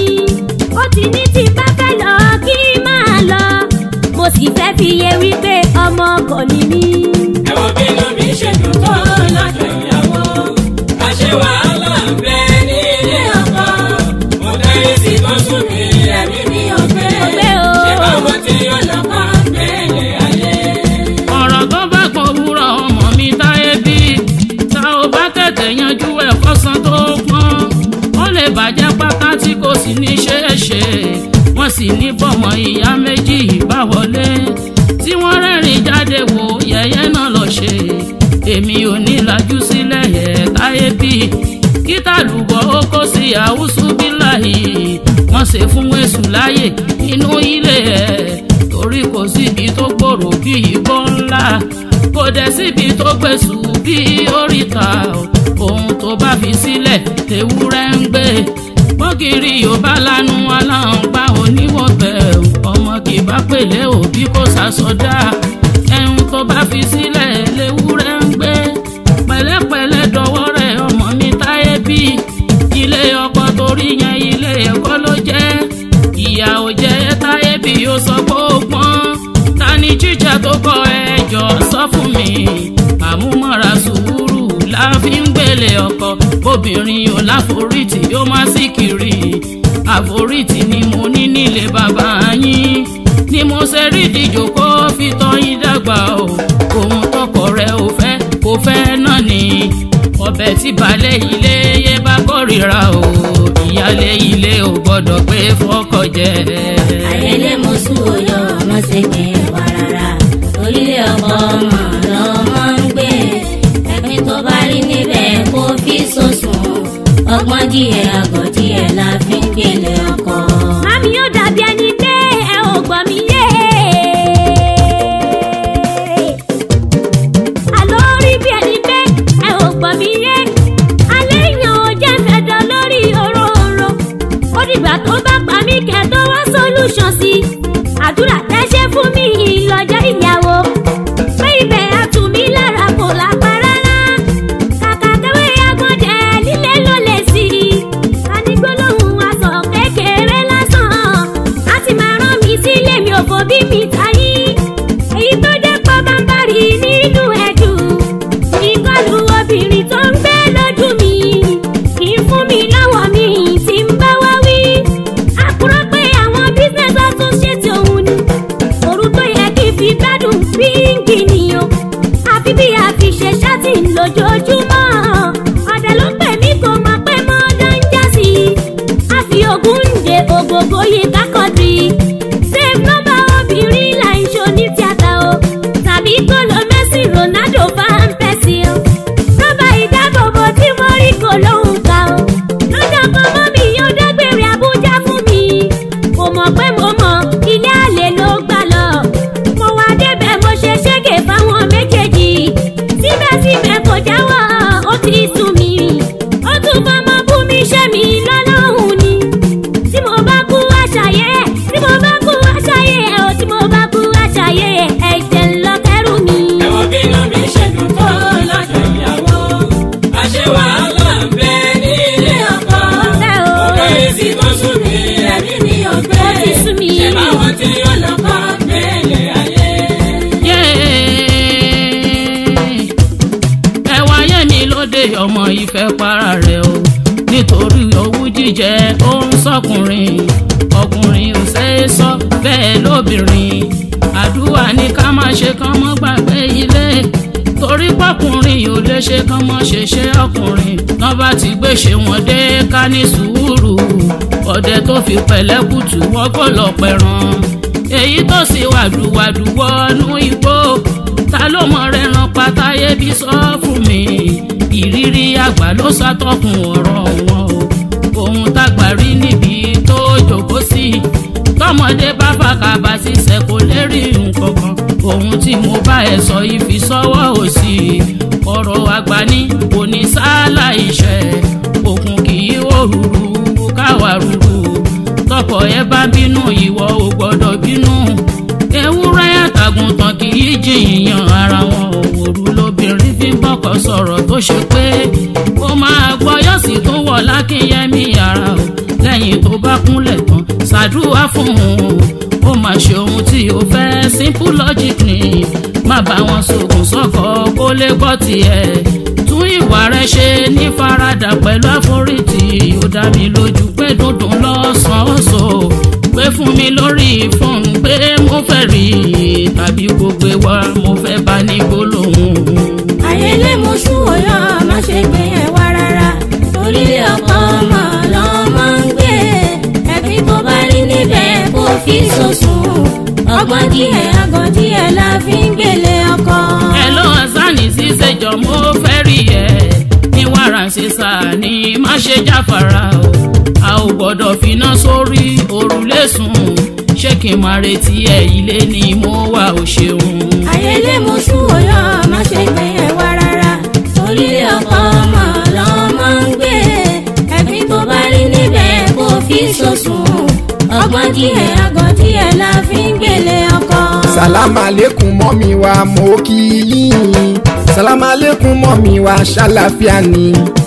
ó ti ní tí n bá fẹ́ lọ kí n máa lọ mo sì fẹ́ fi yé wípé ọmọ kò ní mí. ẹ̀wọ̀n bínú mi ṣe dùn tó lọ́jọ́ ìyàwó. Àṣẹ wàhálà ń bẹ ní ilé ọkọ. Mo dárí sí tó sùn mí, ẹ̀mí mi ò gbé. Ò gbé o. Ṣé báwọn tí ọlọ́kọ̀ gbélé ayé? ọ̀rọ̀ tó bá pọ̀ wúrọ̀ ọmọ mi táyé bí tá ò bá tètè yanjú ẹ̀ kọ́sán tó pọ́n ó lè bàjẹ́ pátá tí kò sì ní ṣeé ṣe wọ́n sì ní bọ́mọ ìyá méjì bá wọlé tí wọ́n rẹ́rìn jáde wò yẹ̀yẹ́ náà lọ ṣe èmi ò ní lajú sílẹ̀ ẹ̀ táyé bí kíta lùbọ̀ ó kó sí àwùsù bíláì wọ́n ṣe fún èṣù láyè inú ilé ẹ̀ torí kò síbi tó gbòòrò bí ìbọn ńlá kò dẹ̀ síbi tó gbèsù bí oríta ohun tó bá fi sílẹ̀ tewúrẹ́ ń gbé bọ́gìrì yóò bá lanu aláǹgbá oníwọ̀bẹ̀ ọmọ kì bá pèlè òbí kò sàsọdá ẹ̀hún tó bá fi sílẹ̀ lewúrẹ́ ń gbé pẹ̀lẹ́pẹ̀lẹ́ dọwọ́ rẹ̀ ọmọ mi táyé bí ilé ọkọ torí yẹn ilé ẹ̀kọ́ ló jẹ́ ìyá ò jẹ́ táyé bí ó sọ pé ó pọ́n ta ni jíjà tó kọ ẹjọ́ sọ fún mi àmúmọ́ra sùúrù la fi ń gbélé ọkọ obìnrin ò láforítì ó má sì kiri àforítì ni mo ní nílé bàbá yín ni mo ṣe rí ìdíjòkó fi tọ́yìn dàgbà o ohun tọkọ rẹ ò fẹ́ kò fẹ́ náà ni ọbẹ̀ tí balẹ̀ ilé yé bá kórìíra o ìyálé ilé ò gbọ́dọ̀ pé fọ́kọ jẹ. ayẹlẹ mọṣú oyọ ọmọ ṣègbè wà rárá orílẹ̀ ọkọ ọmọ lọmọ ń gbé ẹ̀pin tó bá rí níbẹ̀ kó fi sòsùn ọgbọ́n díẹ̀ àgọ́ díẹ̀ la fi ń gbélé ọkọ. Mami yóò dàbí ẹni pé ẹ ò gbọ́ mi yé. Àlọ́ rí bí ẹni pé ẹ ò gbọ́ mi yé. Alẹ́ yàn ó jẹ́ fẹ̀dọ̀ lórí òróǹro. Ó dìgbà tó bá pa mí kẹ́ tó wá solution sí. Àdúrà tẹ́ ṣe fún mi lọ́jọ́ ìyàwó. Pé ibẹ̀ á tí ń lójoojúmọ́ ọ̀dẹ ló pè mí kò mọ̀ pé mo dán já sí i a fi ogun ń de ògògó yìí kákọ́tì save nọ́mbà obìnrin là ń ṣo ní tíátà o tàbí kó lo Messi Ronaldo fan pẹ́sì o nọ́mbà ìdábòbò tí mo rí kò lóhùn ká o lọ́jọ́ kan mọ́ mi yóò dágbére Abuja fún mi kò mọ̀ pé mo mọ̀ ilé àlè ló gbà lọ mo wá débẹ̀ mo ṣe ṣẹ́gẹ̀ fáwọn méjèèjì síbẹ̀síbẹ̀ kò jáwọ́ ó ti sùn mí ó tún fọmọ bú mi ṣẹ́ mi lọ́lọ́hùn ni tí mo bá kú àṣàyẹ tí mo bá kú àṣàyẹ o tí mo bá kú àṣàyẹ ẹ̀jẹ̀ ńlọ kẹrù mi. ẹ̀wọ̀n bínú mi ṣe dùn tó lọ́jọ́ ìyàwó. àṣẹ wàhálà ń bẹ ní ilé ọkọ. Ọ̀fẹ́ o. ọ̀rọ̀ èsì tó sùn mí ẹ̀mí mi ò gbé. Ó ti sú mi. ṣé báwọn tí yóò lọ kọ́ gbélé ayé. ẹwà yẹmi lóde ọmọ ìfẹ́ para rẹ̀ o nítorí owú jíjẹ ó ń sọkùnrin ọkùnrin ò ṣe é sọ bẹ́ẹ̀ lóbìnrin àdúrà ní ká má ṣe kán mọ́ gbàgbé ilé torí pọkùnrin ò lè ṣe kán mọ́ ṣe ṣe ọkùnrin tán bá ti gbé ṣe wọn dé ká ní sùúrù ọdẹ tó fi pẹ̀lẹ́kùtù wọ́gọ́ lọ pẹ̀ràn èyí tó sì wàdùwàdù wọnú igbó ta ló mọ rẹ ran pátáyé bí sọ fún mi ìrírí àgbà ló ṣàtọkùn ọ̀rọ̀ wọn o ohun tágbà rí níbi tó jókòó sí tọmọdé bá fàkàbà sísẹ kò lè rí nǹkan kan ohun tí mo bá ẹ sọ ìfisọwọ́ òsì ọ̀rọ̀ àgbà ní kò ní sálà iṣẹ́ òkun kì í òrùrù káwa rúru tọkọ ẹ bá bínú ìwọ ò gbọ́dọ̀ bínú ewúrẹ́ àtàgùntàn kì í jìyàn ara wọn òwòrú lóbìnrin fi ń bọ́kọ sọ̀rọ̀ tó ṣe pé ó máa gbọ́ yóò sì tún wọ̀ lákínyẹmí ara o lẹ́yìn tó bá kúnlẹ̀ tán ṣàdúrà fún un ó máa ṣe ohun tí ó fẹ́ simple logic ni má bá wọn sògùn sọ́kọ kó lè gbọ́ tiẹ̀ tún ìwà rẹ ṣe ní faradà pẹ̀lú àforítì ó dá mi lójú pé dúndùn lọ́sàn-án so pé fún mi lórí fóònù pé mo fẹ́ rí i tàbí kó gbé wá mo fẹ́ bá ní gbólóhùn. ayẹlẹ mo sún ọyọ má ṣe gbé ẹ wá rárá orílẹ̀ ọkọ ọmọ lọ́mọ ń gbé ẹbí tó bá rí níbẹ̀ kó fi sọ̀sùn ọgbọ́n díẹ̀ ọgbọ́n díẹ̀ la fi ń gbélé ọkọ. ẹ ló hasani ṣíṣèjọ mo fẹ́ rí ẹ ní wàrà ṣíṣà ni má ṣe jáfara o a ò gbọ́dọ̀ finá sórí òrùlé sùn ṣé kí n máa retí ẹ ilé ni mo wà ó ṣeun. ayẹlẹ mo sún ọyọ má ṣe gbé ẹ wá rárá orílẹ̀ ọkọ ọmọ lọ́mọ ń gbé ẹbí tó bá rí níbẹ̀ kó fi sọ̀sùn ọgbọ́n díẹ̀ ọgbọ́n díẹ̀ la fi ń gbélé ọkọ. sàlámà lẹ́kùn mọ́mí wa mo kí yín sàlámà lẹ́kùn mọ́mí wa ṣàlàfíà ni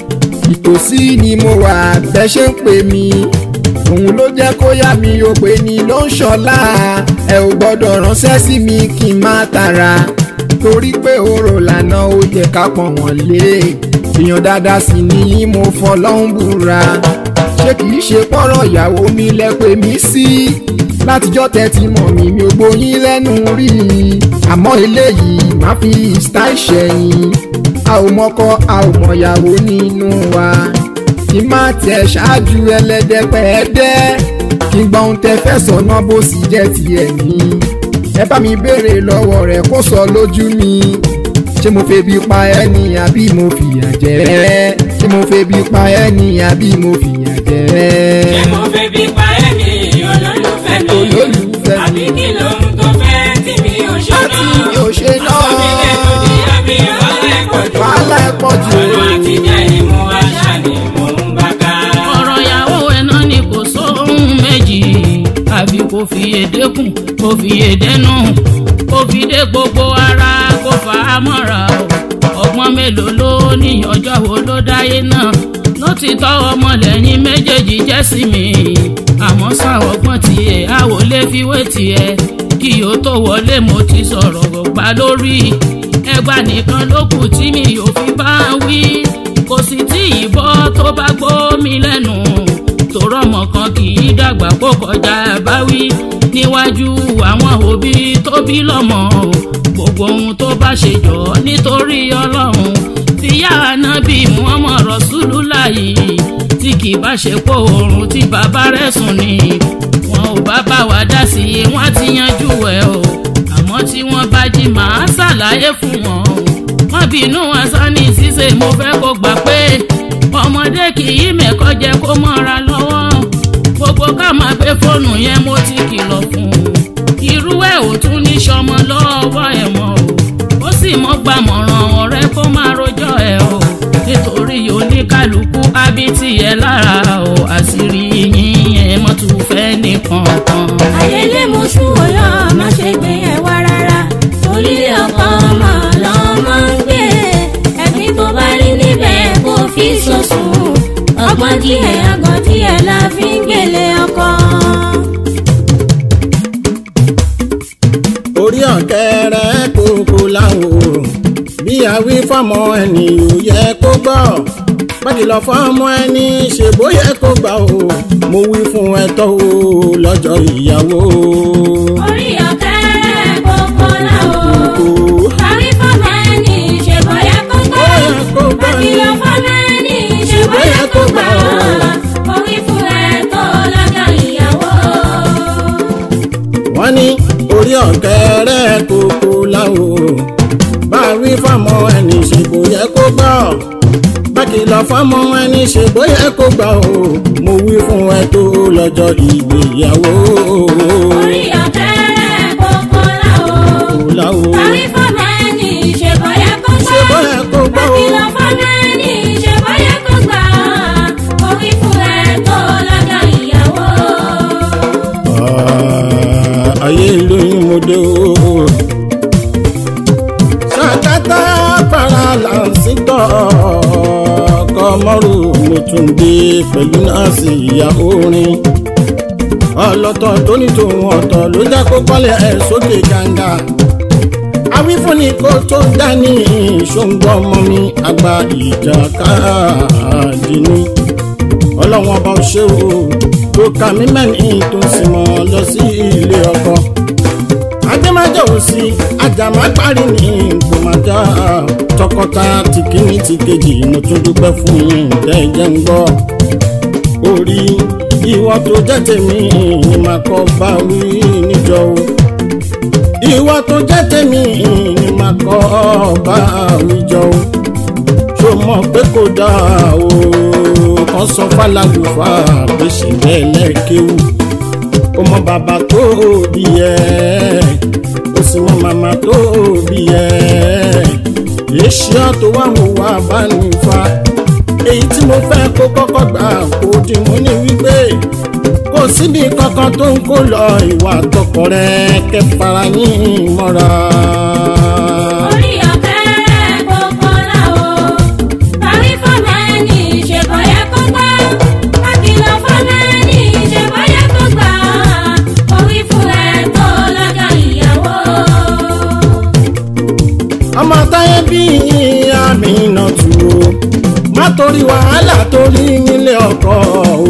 ìtòsí ni mo wà bẹ́ ṣe ń pè mí òun ló jẹ́ kó yá mi ò pé ni ló ń ṣọlá ẹ ò gbọ́dọ̀ ránṣẹ́ sí mi kí n má tara torí pé orò lànà ó yẹ ká pọ̀n wọ́n lé èèyàn dáadáa sì ni mo fọlọ́hún búra ṣé kìí ṣe pọ́rọ̀ ìyàwó mi lẹ pè mí sí látijọ́ tẹ́tí mọ̀ mí mi ò gbóyin lẹ́nu rí i àmọ́ eléyìí má fi style ṣẹ̀yìn a ò mọ́kọ a ò mọ̀yàwó nínú wa kí má tẹ̀ ṣáájú ẹlẹ́dẹ́pẹ́ẹ́dẹ́ kí gbọ́n ohun tẹ fẹ́ sọ̀nà bó sì jẹ́ tiẹ̀ ní ẹ bá mi béèrè lọ́wọ́ rẹ̀ kó sọ lójú mi ṣé mo febi pa ẹ́ ni àbí mo fìyà jẹ ẹ́ ṣé mo febi pa ẹ́ ni àbí mo fìyà jẹ ẹ́. ṣé mo fẹ́ bí pa ẹ́ ní olólùfẹ́ mi. Olólùfẹ́ mi. àbí kí lóhun tó fẹ́ tí mi ò ṣe Àti náà. mi ò ṣe náà. aṣọ mi lẹ́nu di àbí wàhálà ẹ̀kọ́ jù. wàhálà ẹ̀ pọ̀ jù. ọ̀nà àtijọ́ ìmú àṣà ni mò ń bá ká. ọ̀rọ̀ ìyàwó ẹ̀ náà ni kò sóhun méjì àbí kò fi èdè kùn kò fi èdè nù kò fi dé gbogbo ara kò fà á mọ́ra o ọgbọ́n mélòó ló ní ọjọ́ wo ló dáyé náà ló ti tọ́ ọmọlẹ́yìn méjèèjì jẹ́ sí mi àmọ́ sá ọgbọ́n tiẹ̀ a ò lè fi wé tiẹ̀ kí o tó wọlé mo ti sọ̀rọ̀ gbà lórí ẹgbà nìkan ló kù tí mi ò fi bá wí kò sì tí ìbọ́ tó bá gbómi lẹ́nu tòrọ ọmọ kan kì í dàgbà kó kọjá báwí níwájú àwọn òbí tó bí lọ́mọ o gbogbo ohun tó bá ṣe jọ nítorí ọlọ́run tíyá ànábì muhammad rasulullahi tí kì í bá ṣe kó oorun tí bàbá rẹ̀ sùn ni wọn ò bá bá wa dá sí i wọn ti yanjú ẹ o àmọ́ tí wọ́n bá jí màá ṣàlàyé fún wọn o wọ́n bínú asani ṣíṣe mo fẹ́ kó gbà pé ọmọdé kì í mẹ́kọ́ jẹ kó mọ́ra lọ́wọ́ gbogbo ká máa gbé fóònù yẹn mo ti kìlọ̀ fún un irú ẹ̀ ò tún ní sọmọ lọ́wọ́ ẹ̀ mọ́ o ó sì mọ́ gbàmọ̀ràn ọ̀rẹ́ kó máa rojọ́ ẹ̀ o nítorí oníkálukú ábítì ẹ̀ lára o àṣírí yín ẹ̀ mọ́ tún fẹ́ nìkan kan. ayẹlẹ mo sún ọyọ má ṣe gbé ẹ wá rárá torí ọkọ ọmọ lọmọ ń gbé ẹbí tó bá rí níbẹ̀ kó fi sọ̀sùn ọgbọ́n díẹ̀ ọgbọ́n díẹ̀ la fi ń gbélé ọkọ. orí ọ̀kẹ́rẹ́ kókó láwò bí àwí fọmọ ẹni ò yẹ kó gbọ́ pàkìlọ̀ fọmọ ẹni ṣe bóyá kó gbà o mo wí fún ẹ tó o lọ́jọ́ ìyàwó. orí ọ̀kẹ́rẹ́ kókó láwò kó parí fọmọ ẹni ṣe bóyá kó gbọ́ bóyá kó gbọ́ ni bákìlọ̀ fọmọ ẹni ṣe bóyá kó gbọ́ mo wí fún ẹ tó lọ́jọ́ ìyàwó. wọ́n ní orí ọ̀kẹ́rẹ́ kókó láwò bá wí fọmọ ẹni ṣe bóyá kó gbọ́ bákìlọ̀ fọmọ ẹni ṣe bóyá kó gbà o mo wí fún ẹ tó lọ́jọ́ ìgbéyàwó. orí ọ̀kẹ́rẹ́ kókó láwò. láwo Parí fọ́mọ ẹni ṣe bọ́yá kó gbà. Ṣe bóyá kó gbà o. Bákìlọ̀ fọ́mọ ẹni ṣe bọ́yá kó gbà. Orí fún ẹ tó lọ́jọ́ ìyàwó. Ah, ayé ìlú yín mo dé o. ṣàkátà para làǹsítọ̀ kọmọ́rù mo tún dé pẹ̀lú nọ́ọ̀sì ìyá orin. ọlọ́tọ̀ tó ní tòun ọ̀tọ̀ ló jẹ́ kó kọ́lé ẹ̀ sókè gàǹgà. awífúnni kó tó dání ṣóńgbọ́ ọmọ mi àgbà ìjà káàdì ni ọlọ́wọ́n ọba ṣé o tó ka mí mẹ́rin tó ń sin mọ́ lọ sí ilé ọkọ. adémájà ò sí ajàmá parí ní gbòmájà tọkọtaya ti kíní ti kejì mo tún dúpẹ́ fún yín jẹ́jẹ́ ń gbọ́. orí ìwọ tó jẹ́ tèmi ni màá kọ́ bá wí níjọ o. ìwọ tó jẹ́ tèmi ni màá kọ́ bá wí jọ o ṣó mọ̀ pé kò dáa o kan sọ fàlàlùfà pé ṣe bẹ́ẹ̀ lẹ́ẹ̀kéwù ó mọ bàbá tó bí ẹ ó sì mọ màmá tó bí ẹ èsì tó wà mú wá bá ní fa èyí tí mo fẹ́ kó kọ́kọ́ gbà kó dì mú ní wípé kò síbi kankan tó ń kó lọ ìwà tọkọ rẹ kẹfàrà yín mọ́ra. Orí ọ̀kẹ́rẹ́ kókó láwo. Parí fọ́mọ ẹni ṣe bọ́yá kó gbà. Bákìlọ̀ fọ́mọ ẹni ṣe bọ́yá kó gbà. Orí fún ẹ tó lọ́jọ́ ìyàwó. ọmọ táyé bí àmì iná tù ó má torí wàhálà torí nílé ọkọ o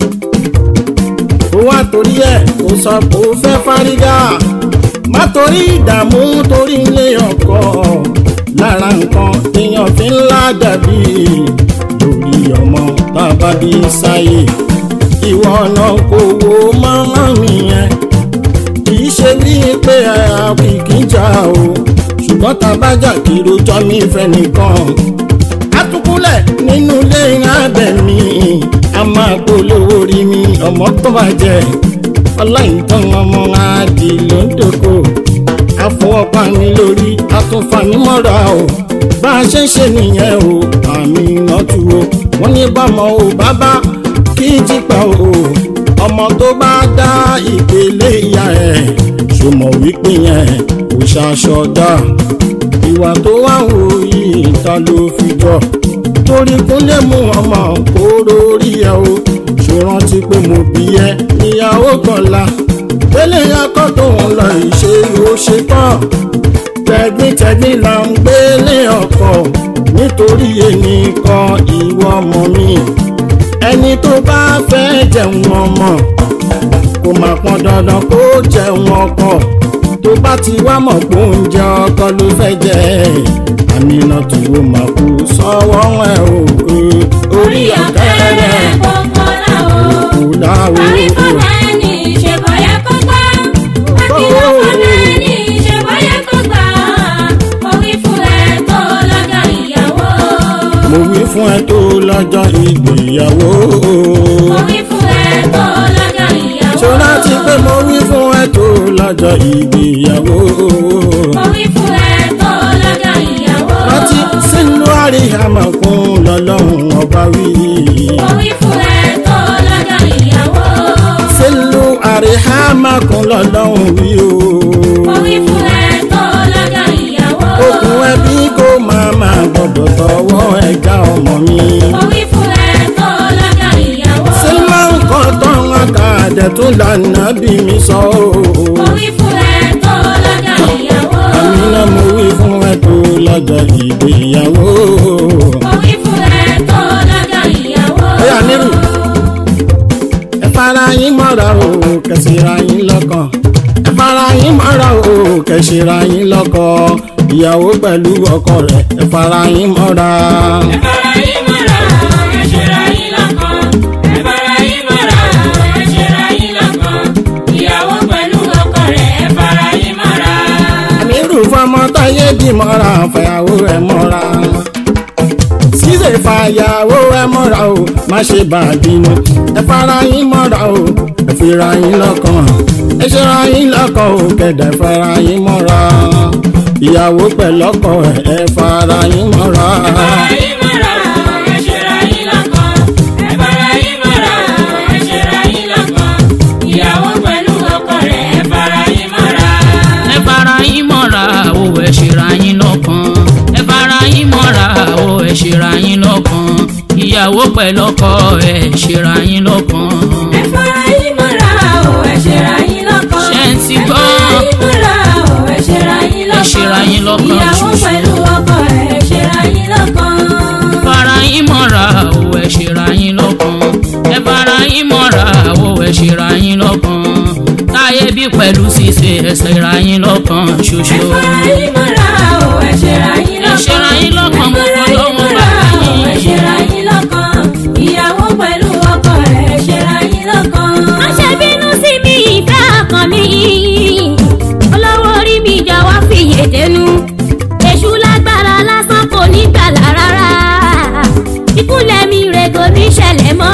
ó wá torí ẹ kó sọ pé ó fẹ́ fárígá má torí ìdààmú torí nílé ọkọ lára nǹkan èèyàn fi ń ládàbí lórí ọmọ tá a bá bí sáyé ìwọ náà kò wo mọ́mọ́ mi yẹn kì í ṣe bíi pé àkìkí jà o ṣùgbọ́n tá a bá jà kí rojọ́ mi fẹ́ nìkan. atukúlẹ̀ nínú ilé ìrìnàbẹ̀ mi a máa polówó rí mi ọmọ tó bàjẹ́ ọláìtàn ọmọ àdì ló ń dòkó àfọwọ́pá mi lórí àtúnfà mi mọ́ra o bá a ṣe ń ṣe nìyẹn o àmì ìrántú o wọ́n ní bámọ o bàbá kí n jí pa o ọmọ tó bá dá ìpele ìyá ẹ̀ ṣùmọ̀ wípé yẹn kò ṣaṣọdá ìwà tó wà wò yìí ta ló fi jọ torí kúnlẹ̀ mú ọmọ kóró rí ẹ o ṣòrántí pé mo bí ẹ níyàwó kọlá pélé akọ tó ń lọ ìṣe ló ṣe tán tẹ̀gbìntẹ̀gbìn là ń gbélé ọkọ nítorí èmi kan ìwọ ọmọ mi ẹni tó bá fẹ́ jẹun ọmọ kò má pọn dandan kó jẹun ọkọ tó bá ti wá mọ̀ pé oúnjẹ ọkọ ló fẹ́ jẹ àmínà tó o mà kú sọ́wọ́ ẹ̀ o orí ọ̀kẹ́rẹ́ kókó láwo. kò láwo Àrí fọ́nà ẹni ìṣèbọ̀ yẹ kó gbá. Akílọ̀ fọ́nà ẹni ìṣèbọ̀ yẹ kó gbá. Orí fún ẹ tó lọ́jọ́ ìyàwó. mo wí fún ẹ tó lọ́jọ́ ìgbéyàwó Orí fún ẹ tó lọ́jọ́ ìyàwó. ṣó láti pé mo wí fún ẹ tó lọ́jọ́ ìgbéyàwó Orí fún ẹ tó lọ́jọ́ ìyàwó. rántí sínú àríyàmọ̀kún lọ́lọ́run ọba wí. Orí fún ẹ tó lọ́jọ́ ìyàwó. sílù àríhàmàkún lọ́lọ́run wí o. Orí fún ẹ tó lọ́jọ́ ìyàwó. okùn ẹbí kò máa máa gbọdọ̀ tọwọ́ ẹja ọmọ mi. Orí fún ẹ tó lọ́jọ́ ìyàwó. sílẹ̀ nǹkan tán àkàdẹ̀ tó lànà bí mi sọ o. Orí fún ẹ tó lọ́jọ́ ìyàwó. àmì náà mo wí fún ẹ tó lọ́jọ́ ìgbéyàwó. Orí fún ẹ tó lọ́jọ́ ìyàwó. Ọ̀yá nírù. ẹ fara yín mọ́ra o kẹsìra yín lọ́kàn. ẹ fara yín mọ́ra o kẹsìra yín lọ́kàn. ìyàwó pẹ̀lú ọkọ rẹ̀ ẹ fara yín mọ́ra. ẹ fara yín mọ́ra ẹ ṣera yín lọ́kàn ẹ fara yín mọ́ra ẹ ṣera yín lọ́kàn ìyàwó pẹ̀lú ọkọ rẹ̀ ẹ fara yín mọ́ra. àmírù fọmọ táyé dì mọ́ra fàyàwó ẹ mọ́ra. ṣíṣe fàyàwó ẹ mọ́ra o má ṣe bá a bínú. ẹ fara yín mọ́ra o ẹ fira yín lọ́kàn. ẹ ṣera yín lọ́kàn o kẹ̀dẹ̀ fara yín mọ́ra. ìyàwó pẹ̀lọ́kọ ẹ̀ ẹ fara yín mọ́ra. ẹ fara yín mọ́ra ẹ ṣera yín lọ́kàn ẹ fara yín mọ́ra ẹ ṣera yín lọ́kàn ìyàwó pẹ̀lú ọkọ rẹ̀ ẹ fara yín mọ́ra. ẹ fara yín mọ́ra o ẹ ṣera yín lọ́kàn ẹ fara yín mọ́ra o ẹ ṣera yín lọ́kàn ìyàwó pẹ̀lọ́kọ ẹ ṣera yín lọ́kàn. Ẹ fara yín mọ́ra o, ẹ ṣera yín lọ́kàn. Ṣé ń ti gbọ́? Ẹ fara yín mọ́ra o, ẹ ṣera yín lọ́kàn. Ẹ ṣera yín lọ́kàn Ìyàwó ṣoṣo. pẹ̀lú ọkọ ẹ̀, ẹ ṣera yín lọ́kàn. fara yín mọ́ra o ẹ ṣera yín lọ́kàn ẹ fara yín mọ́ra o ẹ ṣera yín lọ́kàn táyé bí pẹ̀lú ṣíṣe ẹ ṣera yín lọ́kàn ṣoṣo. Ẹ fara yín mọ́ra o, ẹ ṣera yín Ẹ lọ́kàn. ṣera yín lọ́kàn, mo Ẹ fara yín fọlọ́run mọ́ra bá o, yín. ẹ ṣera yín lọ́kàn. Ìyàwó pẹ̀lú ọkọ ẹ̀, ẹ ṣera yín lọ́kàn. má ṣe bínú sí mi ìfẹ́ ọkàn mi olówó orí mi jọ̀wọ́ fìyè dénú èṣù lágbára lásán kò ní gbàlà rárá ìkúnlẹ̀ mi rè kò ní ṣẹlẹ̀ mọ́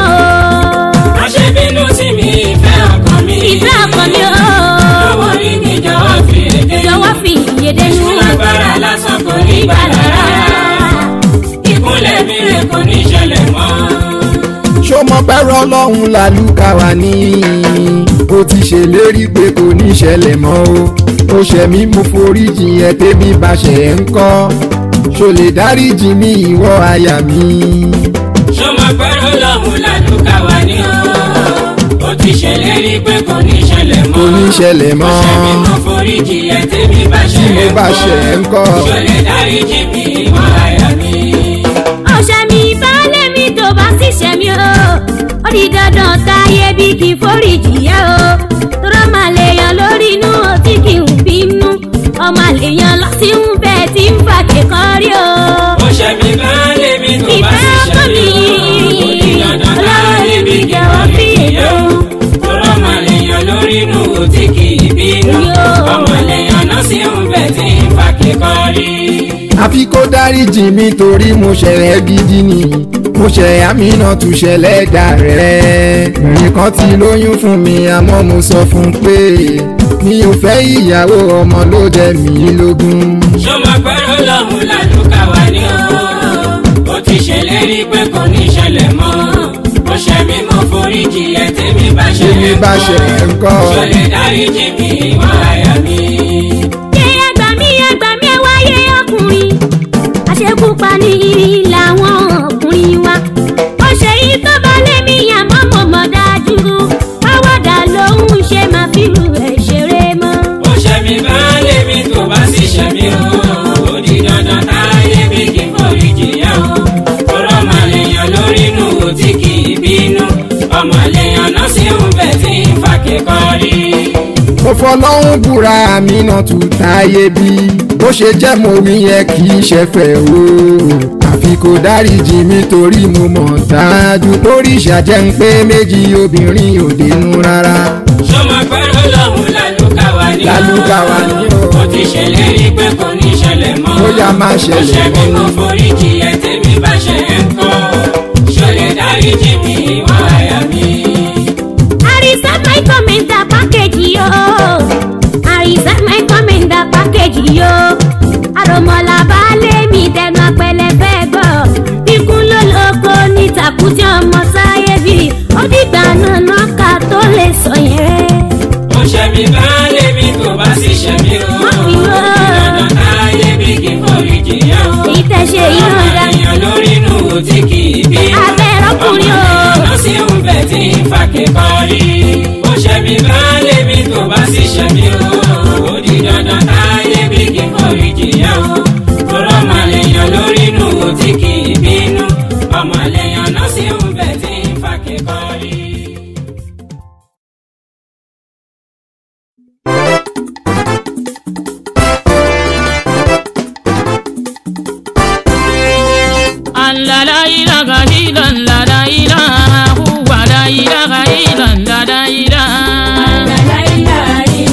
o má ṣe bínú sí mi ìfẹ́ ọkàn mi. ìfẹ́ ọkàn mi o owó rí mi jọ̀wọ́ fi èdè jọ̀wọ́ fìyè dénú Èṣù lágbára lásán kò ní gbàlà rárá. ìkúnlẹ̀ mi rè kò ní ṣẹlẹ̀ mọ́. ṣó mọ pẹ́rọ ọlọ́run làlùkà wà ní ó ti ṣèlérí pé kò ní ṣẹlẹ̀ mọ́ o ó ṣẹ̀ mí mo foríjì ẹ tẹ́bí bá ṣẹ̀ ẹ́ ń kọ́ ṣó lè dáríjì mí ìwọ àyà mi. ṣọmọ pẹ́rọ lọ́hùn ládùúgbà wà ní o. ó ti ṣèlérí pé kò ní ṣẹlẹ̀ mọ́. kò ní ṣẹlẹ̀ mọ́ ṣé mi mo foríjì ẹ tèmi bá ṣe tí mo bá ṣẹ̀ ẹ́ ń kọ́ ṣó lè dáríjì mi ìwọ àyà mi. ọ̀sẹ̀ mi baálé mi tó bá sì ṣẹ̀ mí o ó di dandan táyé bí kì í foríjì yẹ o tọ́rọ máa lè yan lórí inú tí kì í bínú ọmọ lè yan lọ sí ń bẹ́ẹ̀ tí ń fà kékọ́rí o. ó ṣe mi bá lé mi tó bá Ìfẹ́ sì ṣe ọkàn mi mi, ó di dandan káyé bí kì í foríjì yẹ o. tọ́rọ máa lè yan lórí inú tí kì í bínú. Yo. ọmọ lè yan náà sí ń bẹ̀ tí ń fa kíkọ́rí. àfi kó dáríjì mi torí mo ṣẹlẹ̀ gidi ni mo ṣẹ̀ àmínà tún ṣẹlẹ̀ dà rẹ̀ ìrìn kan ti lóyún fún mi àmọ́ mo sọ fún un pé mi ò fẹ́ ìyàwó ọmọ ló jẹ mí lógún. ṣọmọ pẹ́rọ lọ́hùn ládùúgbà wà ní o. ó ti ṣèlérí pé kò ní ṣẹlẹ̀ mọ́. ó ṣe mí mo foríjì ẹ tèmi bá ṣe Tèmi bá ṣe ń kọ́. ṣó lè dáríjì mi ìwọ àyà mi. ṣé ẹgbà mí ẹgbà mí ẹ wáyé ọkùnrin àṣekúpa ní làwọn ọkùnrin wa ó ṣe yìí tó bá lé mi àmọ́ mo mọ̀ dájú àwàdà lòun ṣe máa fi rú ẹ̀ ṣeré mọ́. ó ṣe mí bá lé mi tó bá sì ṣe mí o. ó di dandan táyé bí kì í foríjì yá o. kóró máa lè yan lórí inú tí kì í bínú. fọlọ́hún búra mi náà tún táyé bí bó ṣe jẹ́ mo wí yẹn kì í ṣẹ̀fẹ̀ o àfi kò dáríjì mi torí mo mọ̀ dájú torí ìṣàjẹ́ ń pé méjì obìnrin ò dénú rárá sọmọ pẹ̀lú lọ́hùn lálùkà wá ní. lálùkà wá ní o mo ti ṣèlérí pé kò ní ṣẹlẹ̀ mọ́. ó yá máa ó ṣe ṣẹlẹ̀ mí mọ́ kò forí jì ẹ́ tèmi bá ṣe é ń kọ́. ṣọlẹ̀ dáríjì mi ìwọ àyà mi. I reserve my commander package yo. I reserve my commander package yo. Àròmọ̀là baálé mi dẹnu apẹlẹ fẹ́ gbọ́. Ikú ló lóko ní tàkútì ọmọ sáyé bí. Ó dìgbà náà náà ká tó lè sọ yẹn. ó ṣe mí baálé mi tó bá sì ṣe mí o. Má fi wá. ìyọ̀nà táyé bí kì í forí jì yá o. Ìtẹ̀ṣe yìí ọmọ náà dá. èèyàn lórí inú tí kì í bí. Abẹ́rẹ́ ọkùnrin o. ọmọ sí ń bẹ̀ tí ń fa kíkọ́rí. ó ṣe mí baálé mi tó bá sì ṣe mí o. ó di dandan táyé bí kì í forí jì yá o. tọrọ ọmọ èèyàn lórí inú tí kì í bínú. ọmọ èèyàn náà sí ń bẹ̀ tí ń fa kíkọ́rí. Allah la ilaha illallah la ilaha huwa la ilaha illallah la ilaha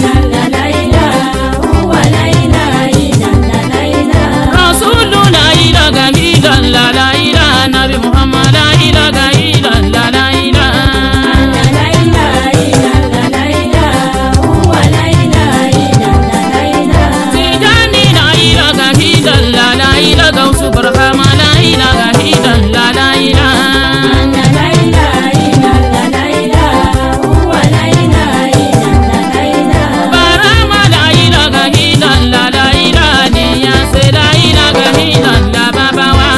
Rasulu la ilaha illallah la ilaha Nabi Muhammad la ilaha illallah la ilaha Tijani la ilaha illallah la ilaha Gausu Barhama la ilaha illallah la ilaha Barhama la ilaha illallah la ilaha Niyase la ilaha illallah Baba wa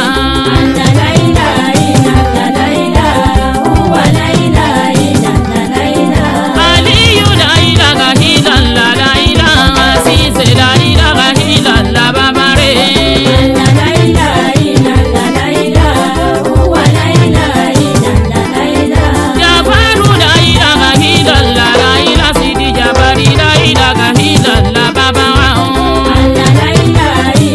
Aliyu la ilaha illallah la ilaha Sise la ilaha illallah Baba re Jafaru la ilaha illallah la ilaha Sidi Jabari la ilaha illallah Baba wa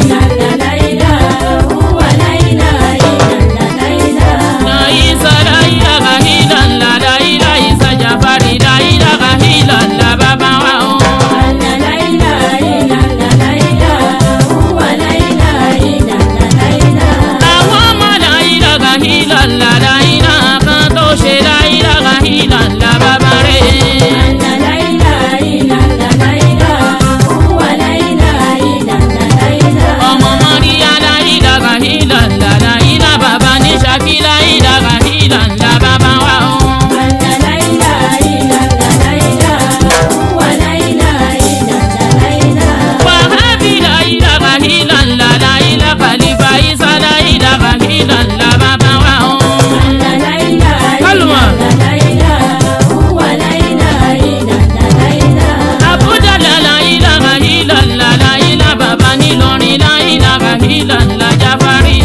La Isa la ilaha illallah la ilaha Isa Jafari la ilaha illallah Baba wa Àwọn ọmọ la ilaha illallah la ilaha kan tó ṣe la ilaha illallah Baba re ọmọ mọ́ríyá la ilaha illallah la ilaha bàbá ní Ṣakí la ilaha illallah Baba wa o. Wàhábì la ilaha illallah la ilaha Khalifa Isa la ilaha illallah Baba wa o. Kálùmọ̀. Abuja la la ilaha illallah la ilaha bàbá nílọrin la ilaha illallah Jafari.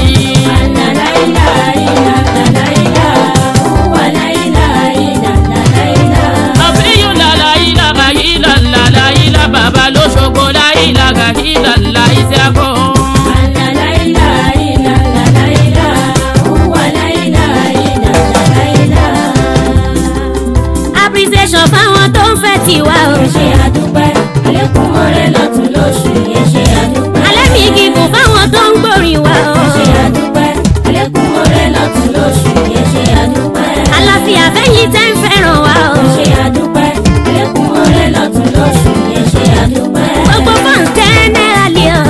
Àfíyù la la ilaha illallah la ilaha bàbá lóṣogbo la ilaha illallah Isiako. appreciation fáwọn tó ń fẹ́ tiwa o. alẹ́ mi gígùn fáwọn tó ń gbòrin wa o. àlàáfíà fẹ́yìn tẹ́ ń fẹ́ràn wa o. gbogbo fans generally o.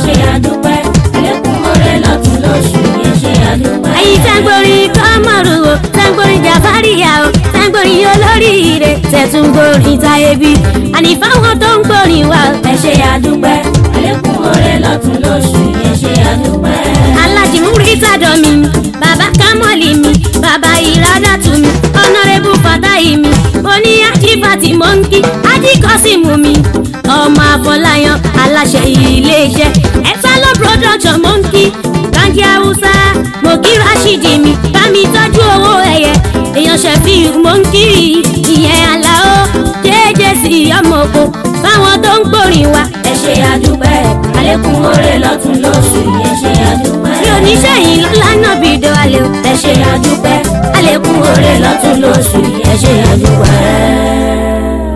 ẹ̀yin tẹ́ ń gborin kọ́mọ̀rù o tẹ́ ń gborin jàfáríyà o tẹ́ ń gborin olóríire tẹ́ tún gborin táyébí àní fáwọn tó ń gborin wa o. Ẹ ṣe àdúpẹ́, àlékún oore lọ́tún lóṣù, ẹ ṣe àdúpẹ́. alájì múrítà dọ̀mí bàbá kámọ́lì mi bàbá ìrádàtú mi ọ̀nàrẹ́bù fàtáì mi oní ajífàtì mọ́ńkì ajíkọ́sìmù mi ọmọ àfọláyàn aláṣẹ iléeṣẹ́ ẹ̀sálọ production mọ́ńkì kanji haúsá mọ̀kí rashidi mi bámi tọ́jú owó ẹ̀yẹ èèyàn ṣẹ̀fì mọ́ńkì ìyẹn àlàó jẹ́jẹ́ sí ọmọ oko lórí wa. ẹ ṣe àdúpẹ́ àlékún oore lọ́tún lósì ẹ ṣe àdúpẹ́. mi ò ní sẹ́yìn lọ́la náà bí ìdó alẹ́ o. ẹ ṣe àdúpẹ́ àlékún oore lọ́tún lósì ẹ ṣe àdúpẹ́.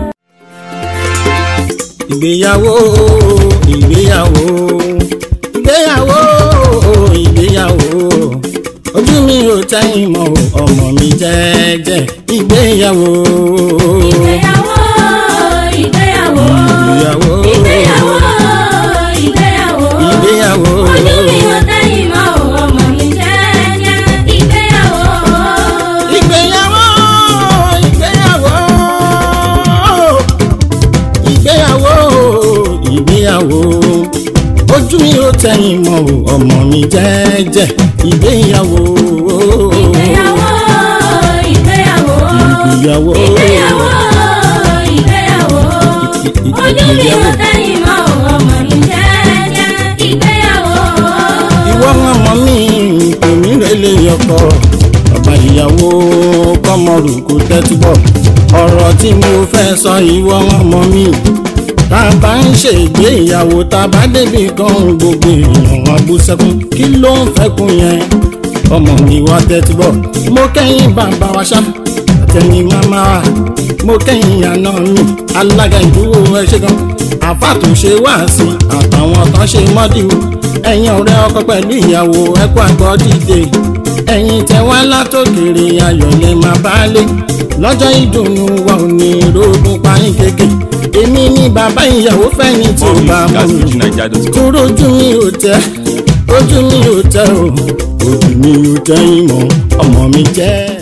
ìgbéyàwó ìgbéyàwó ìgbéyàwó ìgbéyàwó ojú mi ò tẹ́yìn mọ́ o, ọmọ mi jẹ́jẹ́ ìgbéyàwó ìgbéyàwó ìgbéyàwó ìgbéyàwó ìgbéyàwó ìgbéyàwó ìgbéyàwó ojú mi ò tẹ́yìn mọ́ o, ọmọ mi jẹ́jẹ́ ìgbéyàwó. ìgbéyàwó ìgbéyàwó ìgbéyàwó ìgbéyàwó ojú mi ò tẹ́yìn mọ́ o, ọmọ mi jẹ́jẹ́ ìgbéyàwó ìgbéyàwó ìgbéyàwó ìgbéyàwó ìgbéyàwó ìgbéyàwó ojú mi ò tẹ́yìn mọ́ o, ọmọ mi jẹ́jẹ́ ìgbéyàwó. ìwọ ọmọ mi tèmi rẹlẹ ọkọ bàbá ìyàwó kọmọrù kò tẹ́tí bọ̀ ọ̀rọ̀ tí mo fẹ́ sọ ìwọ ọmọ mi tá a bá ń ṣe ìgbéyàwó tá a bá débi kan gbogbo èèyàn wọn bú sẹ́kún kí ló ń fẹ́kún yẹn ọmọ mi wá tẹ́tí bọ̀ mo kẹ́yìn bàbá wa ṣá àtẹ̀yìn màmá wa mo kẹ́yìn àná mi alága ìdúró ẹ ṣe gan àfà tó ṣe wá sí àtàwọn kan ṣe mọ́dìwò ẹ̀yin ọ̀rẹ́ ọkọ pẹ̀lú ìyàwó ẹ̀kọ́ àgbọ̀ dìde ẹ̀yin tẹ wá látòkèrè ayọ̀ lè máa bá lé lọ́jọ́ ìdùnnú wa ò ní rògùn pààyàn kéèké èmi ní bàbá ìyàwó fẹ́ni tí ó bá mú mi kúrò ojú mi ò tẹ́ ojú mi ò tẹ́ o ojú mi ò tẹ́ ìmọ̀ ọmọ mi jẹ́.